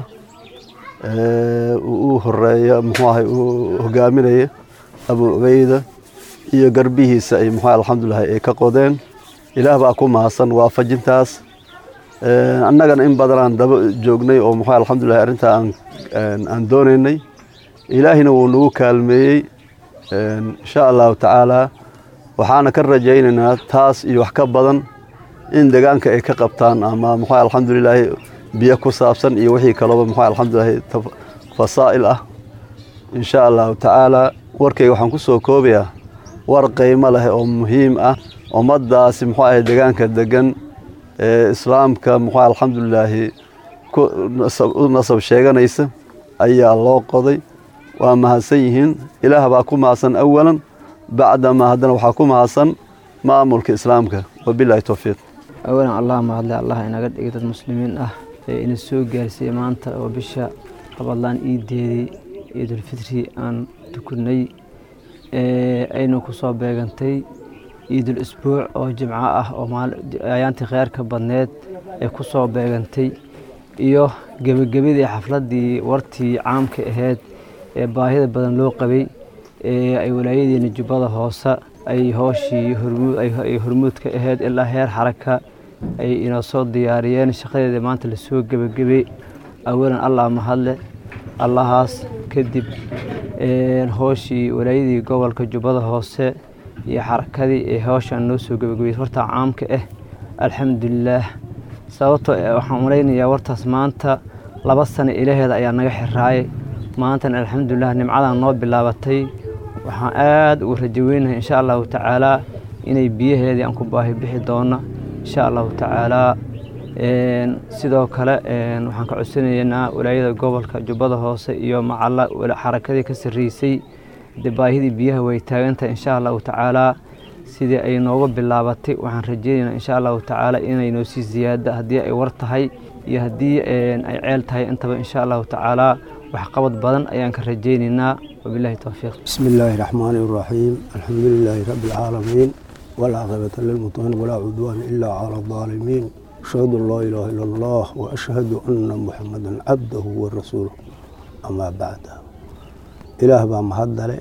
S9: u horeeya muxuu ahay uu hogaaminaya abu ubeyda iyo garbihiisa ay muxuu alxamdulilaahi ay ka qodeen ilaah baa ku mahadsan waafajintaas annagana in badanaan daba joognay oo muxuu alxamdulillahi arrintaa aan aan doonaynay ilaahina wuu nagu kaalmeeyey insha allahu tacaalaa waxaana ka rajaynaynaa taas iyo wax ka badan in deegaanka ay ka qabtaan ama muxuu alxamdulilaahi biyo ku saabsan iyo wixii kalooba muxuu alxamdulilaahi fasaa'il ah insha allahu tacaalaa warkayga waxaan ku soo koobayaa war qiimo leh oo muhiim ah ummaddaasi muxuu ahay deegaanka degan ee islaamka muxuu alxamdulilaahi u nasab sheeganaysa ayaa loo qoday waa mahadsan yihiin ilaah baa ku mahadsan awalan bacdamaa haddana waxaa ku mahadsan maamulka islaamka wabilaahi towfiiq
S10: awalan allah mahadle allah inaga dhigay dad muslimiin ah ee ina soo gaarsiiyey maanta oo bisha rabadlaan iideedii ciidulfitri aan tukunay aynu ku soo beegantay ciidul isbuuc oo jimco ah oo ayaantii kheyrka badneed ee ku soo beegantay iyo gebagabadii xafladdii wartii caamka ahayd ee baahida badan loo qabay ee ay walaayadeena jubbada hoose ay hooshii ay hormuud ka ahayd ilaa heer xaraka ay inoo soo diyaariyeen shaqadeeda maanta lasoo gebagabay awalan allah mahadle allahaas kadib hooshii walaayadii gobolka jubbada hoose iyo xarakadii ee hawshan noo soo gebagabay wartaa caamka ah alxamdulilaah sababtoo waxaan malaynayaa wartaas maanta laba sano ilaheeda ayaa naga xiraayay maantana alxamdulilah nimcadan noo bilaabatay waxaan aada ugu rajaweynahay insha allahu tacaalaa inay biyaheedii aan ku baahi bixi doona insha allahu tacaalaa sidoo kale waxaan ka codsanaynaa walaayada gobolka jubbada hoose iyo macalla xarakadii ka sarreysay de baahidii biyaha way taagantahay insha allahu tacaalaa sidii ay nooga bilaabatay waxaan rajeynaynaa insha allahu tacaala inay noo sii ziyaada haddii ay war tahay iyo haddii ay ceel tahay intaba insha allahu tacaalaa waxqabad badan ayaan ka rajeynaynaa wabilahi towfiiq
S11: بسم الله الرحمن الرحيم الحمد لله رب العالمين والعاقبة للمتقين ولا عدوان إلا على الظالمين أشهد أن لا إله إلا الله وأشهد أن محمدا عبده ورسوله أما بعد إله بaa mahadale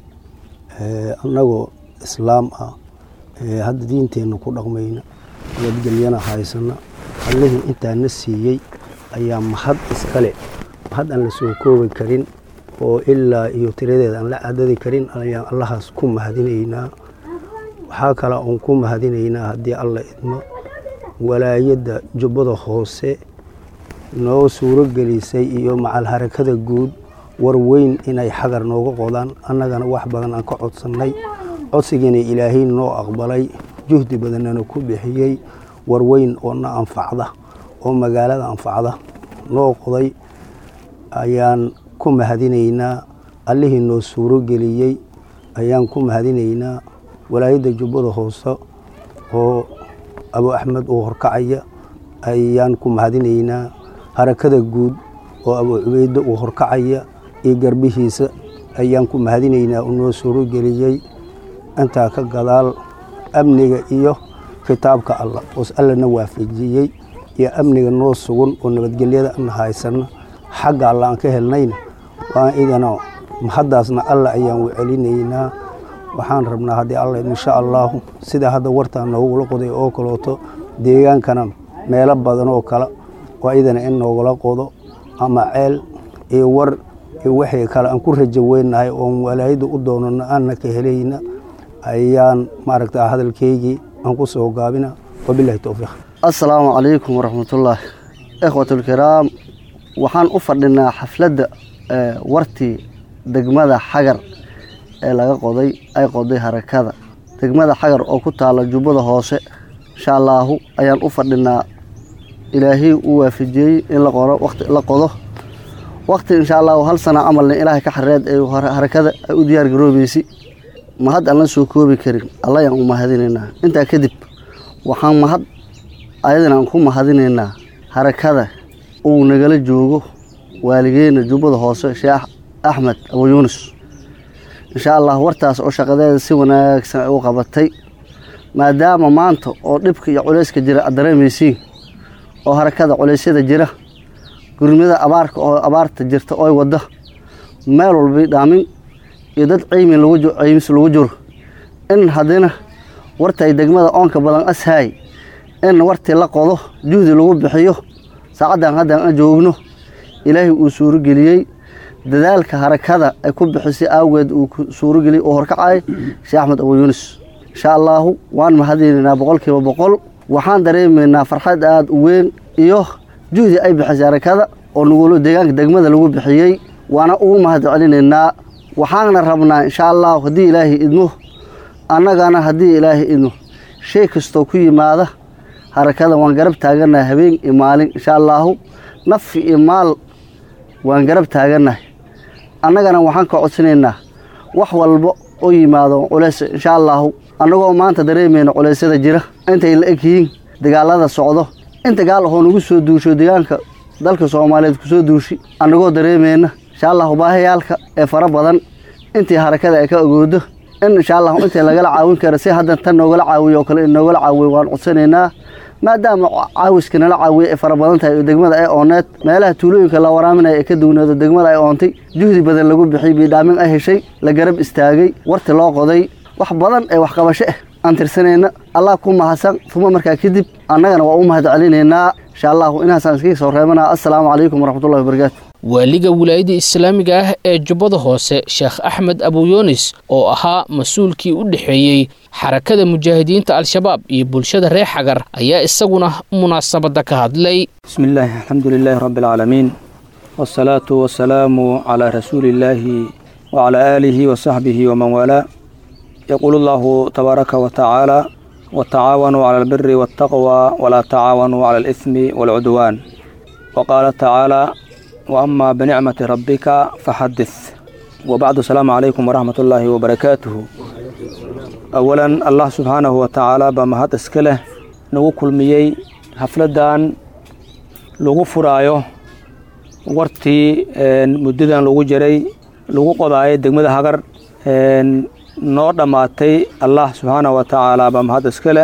S11: annagoo islaam ah hadda diinteenna ku dhaqmayna nabadgelyana haysana allihii intaana siiyey ayaa mahad iskale mahad aan la soo koobi karin oo ilaa iyo tiradeeda aan la cadadi karin ayaan allahaas ku mahadinaynaa waxaa kale oon ku mahadinaynaa haddii alla idmo walaayadda jubbada hoose noo suuro gelisay iyo macal harakada guud war weyn inay xagar nooga qodaan annagana wax badan aan ka codsannay codsigiina ilaahay noo aqbalay juhdi badannana ku bixiyey war weyn oo na anfacda oo magaalada anfacda noo qoday ayaan ku mahadinaynaa allihii noo suuro geliyey ayaan ku mahadinaynaa walaayadda jubbada hoose oo abu axmed uu horkacaya ayaan ku mahadinaynaa harakada guud oo abu cubeyde uu horkacaya iyo garbihiisa ayaan ku mahadinaynaa uu noo suuro geliyey intaa ka gadaal amniga iyo kitaabka alla oos allana waafajiyey iyo amniga noo sugan oo nabadgelyada ana haysana xagga alla aan ka helnayna waan idana mahaddaasna alla ayaan u celinaynaa waxaan rabnaa haddii alla insha allaahu sida hadda wartaa noogula qoday oo kalooto deegaankana meelo badan oo kale oo idana in noogula qodo ama ceel iyo war iyo wixii kale aan ku rajo weynahay oon walaayadda u doonano aanna ka helayna ayaan maaragta hadalkeygii aan ku soo gaabina wabilahi towfiiq
S9: assalaamu calaykum waraxmatullaahi ikhwatulkiraam waxaan u fadhinaa xafladda wartii degmada xagar ee laga qoday ay qoday harakada degmada xagar oo ku taala jubbada hoose insha allaahu ayaan u fadhinaa ilaahay uu waafajiyey in la qoro waqti la qodo waqti insha allahu hal sana camalna ilaahay ka xareed ee harakada ay u diyaar garoobeysay mahad aan la soo koobi karin alla ayaan u mahadinaynaa intaa kadib waxaan mahad ayadana aan ku mahadinaynaa harakada uu nagala joogo waaligeena jubbada hoose sheekh axmed abu yuunus insha allah wartaas oo shaqadeeda si wanaagsan ay u qabatay maadaama maanta oo dhibka iyo culayska jira aad dareemaysiin oo harakada culeysyada jira gurmada abaarka oo abaarta jirta oy wada meel walbay dhaamin iyo dad ceymi ceymis lagu jiro in haddina wartay degmada oonka badan ashaay in wartii la qodo juhdi lagu bixiyo saacaddan haddaan aan joogno ilaahay uu suurogeliyey dadaalka harakada ay ku bixisay awgeed uu suurogeliyey oo horkacay sheekh axmed abu yuunus insha allaahu waan mahadinaynaa boqolkiiba boqol waxaan dareemaynaa farxad aada u weyn iyo juhdi ay bixisay harakada oo nugul deegaanka degmada lagu bixiyey waana ugu mahad celinaynaa waxaana rabnaa insha allahu haddii ilaahay idmo annagana haddii ilaahay idmo shay kastoo ku yimaada harakada waan garab taaganahay habeen iyo maalin insha allaahu nafi iyo maal waan garab taaganahay annagana waxaan ka codsanaynaa wax walba oo yimaado culays insha allaahu annagoo maanta dareemayna culeysyada jira intay la eg yihiin dagaalada socdo in dagaal ahoo nagu soo duusho deegaanka dalka soomaaliyeed kusoo duushi annagoo dareemayna insha allahu baahayaalka ee fara badan intii harakada ay ka ogoodo in insha allahu intii lagala caawin kara si haddan tan noogala caawiyo oo kale in noogala caawiyo waan codsanaynaa maadaama caawiska nala caawiya ay fara badan tahay oo degmada ay ooneed meelaha tuulooyinka la waraaminaya ee ka duwneedo degmada ay oontay juhdi badan lagu bixiyey biidhaamin ay heshay la garab istaagay warti loo qoday wax badan ee waxqabasho ah aan tirsanayna allah ku mahadsan uma markaa kadib annagana waa u mahad celinaynaa insha allahu inaasaan iskaga soo reebanaa assalaamu calaykum waraxmatullahi wabarakaatu
S2: waaliga wilaayada islaamiga ah ee jubbada hoose sheekh axmed abuyunis oo ahaa mas-uulkii u dhexeeyey xarakada mujaahidiinta al-shabaab iyo bulshada reer xagar ayaa isaguna munaasabadda ka hadlay
S12: بسم الله الحمد لله رب العالمين والصلاة والسلام على رسول الله وعلى آله وصحبه ومن والاه يقول الله تبارك وتعالى وتعاونوا على البر والتقوى ولا تعاونوا على الإثم والعدوان وقال تعالى وأما بنعمة ربك فحدث وبعد السلام عليكم ورحمة الله وبركاته أولا الله سبحانه وتعالى بمهد اسكله نوو كلميي حفلدان لوgu furaayo wartii muddadan lagu jiray lagu qodaayo degmada hagar noo dhammaatay allah subxaanahu wa tacaala baa mahad iskale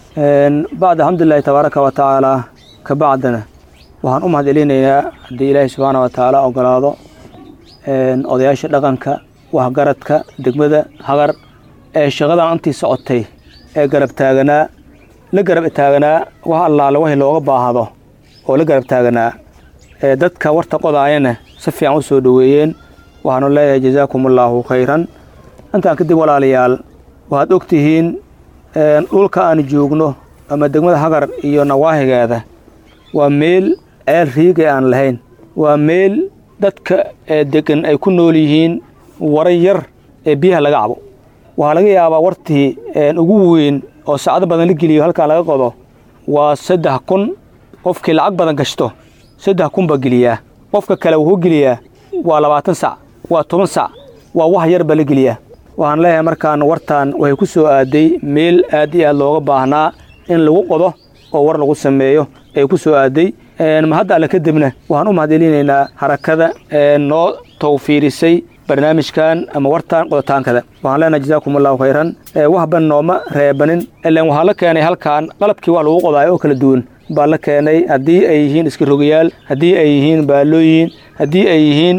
S12: bacd alxamdulilahi tabaaraka wa tacaala ka bacdana waxaan u mahad celinaynaa haddii ilaahay subxaana wa tacaala ogolaado odayaasha dhaqanka waxgaradka degmada hagar ee shaqadan intii socotay ee garab taaganaa la garab taaganaa wax allaale wixii looga baahdo oo la garab taaganaa ee dadka warta qodaayana si fiican u soo dhoweeyeen waxaanu leeyahay jazaakum allaahu khayran intaan kadib walaalayaal waxaad og tihiin dhulka aan joogno ama degmada hagar iyo nawaahigeeda waa meel ceel riigay aan lahayn waa meel dadka degan ay ku nool yihiin waran yar ee biyaha laga cabo waxaa laga yaabaa wartii ugu weyn oo saacdo badan la geliyo halkaan laga qodo waa saddex kun qofkii lacag badan gashto saddex kun baa geliyaa qofka kale wuxuu geliyaa waa labaatan sac waa toban sac waa wax yar baa la geliyaa waxaan leeyahay markaan wartaan waxay ku soo aaday meel aad iyo aad looga baahnaa in lagu qodo oo war lagu sameeyo ay ku soo aaday mahadda alle kadibna waxaan u mahadcelinaynaa harakada noo tawfiirisay barnaamijkan ama wartaan qodotaankada waxaan leenahay jazaakum allahu khayran waxban nooma reebanin ilan waxaa la keenay halkaan qalabkii wax lagu qodaayo oo kala duwan baa la keenay haddii ay yihiin iska rogayaal haddii ay yihiin baalooyin haddii ay yihiin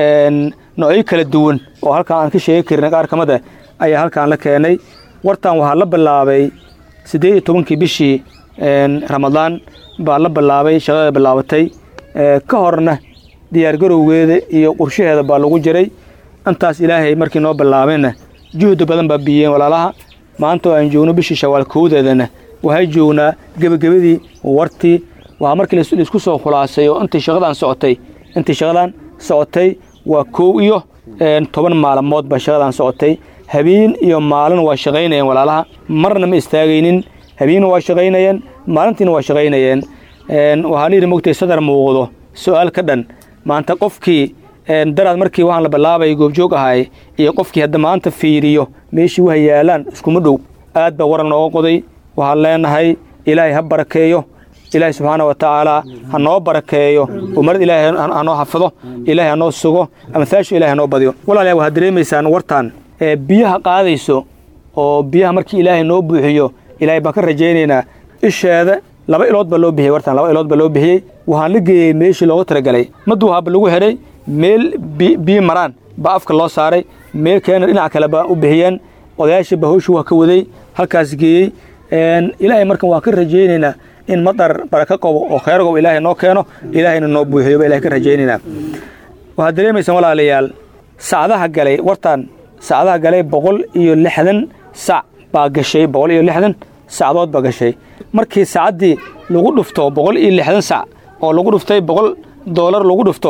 S12: noocyo kala duwan oo halkaan aan ka sheegi karin qaar kamid a ayaa halkaan la keenay wartaan waxaa la bilaabay siddeed iyo tobankii bishii ramadaan baa la bilaabay shaqada bilaabatay ka horna diyaargarowgeeda iyo qorshaheeda baa lagu jiray intaas ilaahay markii noo bilaabayna juhdi badan baa biyeen walaalaha maanta oo aan joogno bishii shawaal kowdeedana waxay joognaa gebagabadii wartii waxaa markii laisku soo khulaasay oo intii shaqadaan socotay intii shaqadaan socotay waa kow iyo toban maalmood baa shaqadaan socotay habeen iyo maalin waa shaqaynayeen walaalaha marna ma istaagaynin habeenna waa shaqaynayeen maalintiina waa shaqaynayeen waxaa layidhi mogtay sadar muuqdo su-aal ka dhan maanta qofkii daraad markii waxaan la bilaabay goobjoog ahay iyo qofkii hadda maanta fiiriyo meeshii waha yaalaan iskuma dhow aad baa waran nooga qoday waxaan leenahay ilaahay ha barakeeyo ilaahay subxaana wa tacaala ha noo barakeeyo umarad ilaahay ha noo xafido ilaahay ha noo sugo amhaashu ilahay ha noo badiyo walaalayaa waxaad dareemaysaan wartaan ee biyaha qaadayso oo biyaha markii ilaahay noo buuxiyo ilaahay baan ka rajaynaynaa isheeda laba ilood baa loo bixiyey wartaan laba ilood baa loo bixiyey waxaan la geeyey meeshii looga talagalay maduu haba lagu xidhay meel biyo maraan baa afka loo saaray meel keena dhinac kale baa u bixiyeen odayaashii baa hawshii waa ka waday halkaas geeyey ilaahay markan waan ka rajaynaynaa in madar baraka qabo oo khayr qabo ilaahay noo keeno ilaahayna noo buuxiyo ba ilahay ka rajaynaynaa waxaad dareemaysaan walaalayaal sacdaha galay wartaan sacdaha galay boqol iyo lixdan sac baa gashay boqol iyo lixdan sacdood baa gashay markii sacaddii lagu dhufto boqol iyo lixdan sac oo lagu dhuftay boqol doolar lagu dhufto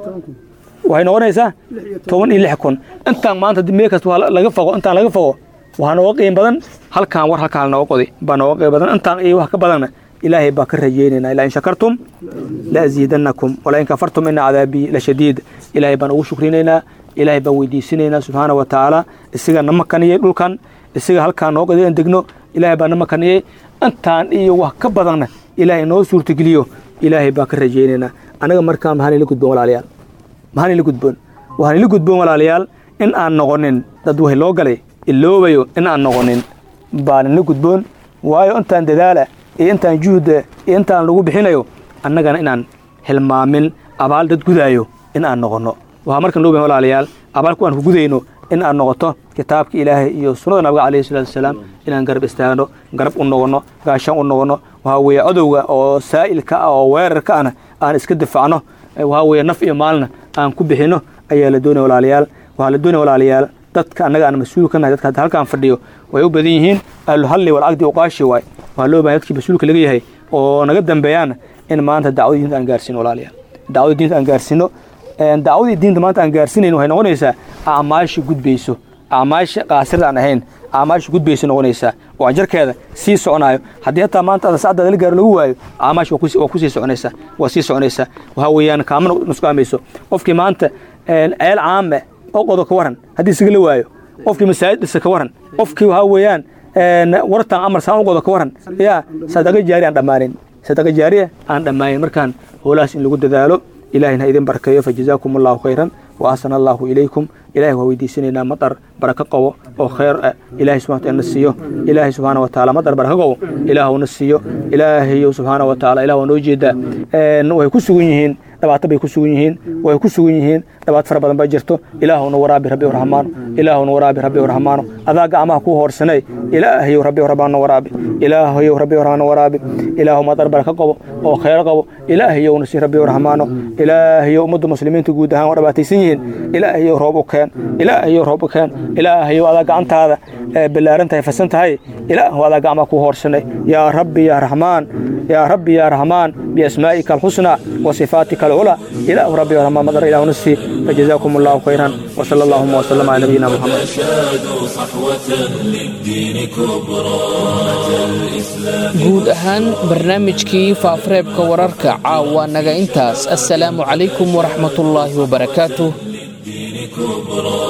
S12: waxay noqonaysaa toban iyo lix kun intaan maanta meel kasta waa laga fogo intaan laga fogo waxaa nooga qiim badan halkaan war halkaan nooga qodi baa nooga qiim badan intaan iyo wax ka badanna ilaahay baa ka rajaynayna ilaa in shakartum la aziidannakum walaa in kafartum ina cadaabii la shadiid ilaahay baan ugu shukrinaynaa ilaahay baan weydiisinaynaa subxaana wa tacaala isaga na makaniyey dhulkan isaga halkaan noo qodi aan degno ilaahay baa na makaniyey intaan iyo wax ka badanna ilaahay noo suurtageliyo ilaahay baan ka rajaynaynaa anaga markaa maxaan ila gudboon walaalayaal maxaan ila gudboon waxaan ila gudboon walaalayaal in aan noqonin dad wax loo galay iloobayo in aan noqonin baan ila gudboon waayo intaan dadaala iyo intaan juhda iyo intaan lagu bixinayo annagana inaan hilmaamin abaal dad gudaayo in aan noqonno waxaa markan loo bahan walaalayaal abaalku aan ku gudayno in aan noqoto kitaabka ilaahay iyo sunnada nabiga calayhi salaatu wasalaam inaan garab istaagno garab u noqonno gaashaan u noqonno waxaa weeye cadowga oo saa'ilka ah oo weerarka ahna aan iska difacno waxaa weeye naf iyo maalna aan ku bixinno ayaa la doonaya walaalayaal waxaa la doonaya walaalayaal dadka annaga aan mas-uul ka nahay dadka hadda halkaan fadhiyo way u badan yihiin ahluhalli walcaqdi uqaashi waay waxaa loo bahay dadkii mas-uulka laga yahay oo naga dambeeyaana in maanta dacwadiinta aan gaarsiin walaalayaal dacwada diinta aan gaarsiino dacwadii diinta maanta aan gaarsiinayno waxay noqonaysaa acmaasha gudbayso acmaasha qaasirda aan ahayn acmaasha gudbayso noqonaysaa oo ajarkeeda sii soconaayo haddii hataa maanta ada sacdaada la gaaro lagu waayo acmaasha waa kusii soconaysaa waa sii soconaysaa waxaa weeyaan kaamana nusqaamayso qofkii maanta ceel caame oo qodo ka waran haddii isaga la waayo qofkii masaajid dhisa ka waran qofkii waxaa weeyaan wartan amar saan u qodo ka waran yaa sadaqa jaari aan dhammaanin sadaqa jaariya aan dhammaanin markaan howlahaas in lagu dadaalo ilahina ha idin barkeeyo fajazaakum allahu khayran wa ahsana allahu ilaykum ilahay waa weydiisanaynaa madar barako qabo oo khayr ah ilahay subxana wataala na siiyo ilaahay subxaana wa taala madar barako qabo ilaahw na siiyo ilaahayow subxaana wa taala ilah waa noo jeedaa way ku sugan yihiin dhibaato bay ku sugan yihiin way ku sugan yihiin dhibaato fara badan baa jirto ilaahuna waraabi rabbi raxmaano ilaahuna waraabi rabbi raxmaano adaa gacmaha kuu hoorsanay ilaahayow rabbi raxmaano waraabi ilaahayow rabbi raxmaano waraabi ilaahu madar barako qabo oo khayr qabo ilaahayow na sii rabbi raxmaano ilaahayow ummadda muslimiinta guud ahaan waa dhibaataysan yihiin ilaahayow roob u keen ilaahayow roob u keen ilaahayow adaa gacantaada ballaaran tahay fasan tahay ilaahu adaa gacmaha kuu hoorsanay yaa rabbi yaa raxmaan yaa rabbi yaa raxmaan biasmaa'ika alxusnaa wa sifaatika alculaa ilaahu rabbi yaa raxmaan madar ilaahu nasi فجزاكم الله خيرا وصلى اللهم وسلم على نبينا محمد
S1: أشادوا صحوة للدين كبرى أتى الإسلام
S2: guud ahaan barnaamijkii faafareebka wararka caawa naga intaas assalaamu calaykum waraxmatullaahi wabarakaatuh
S1: للدين كبرى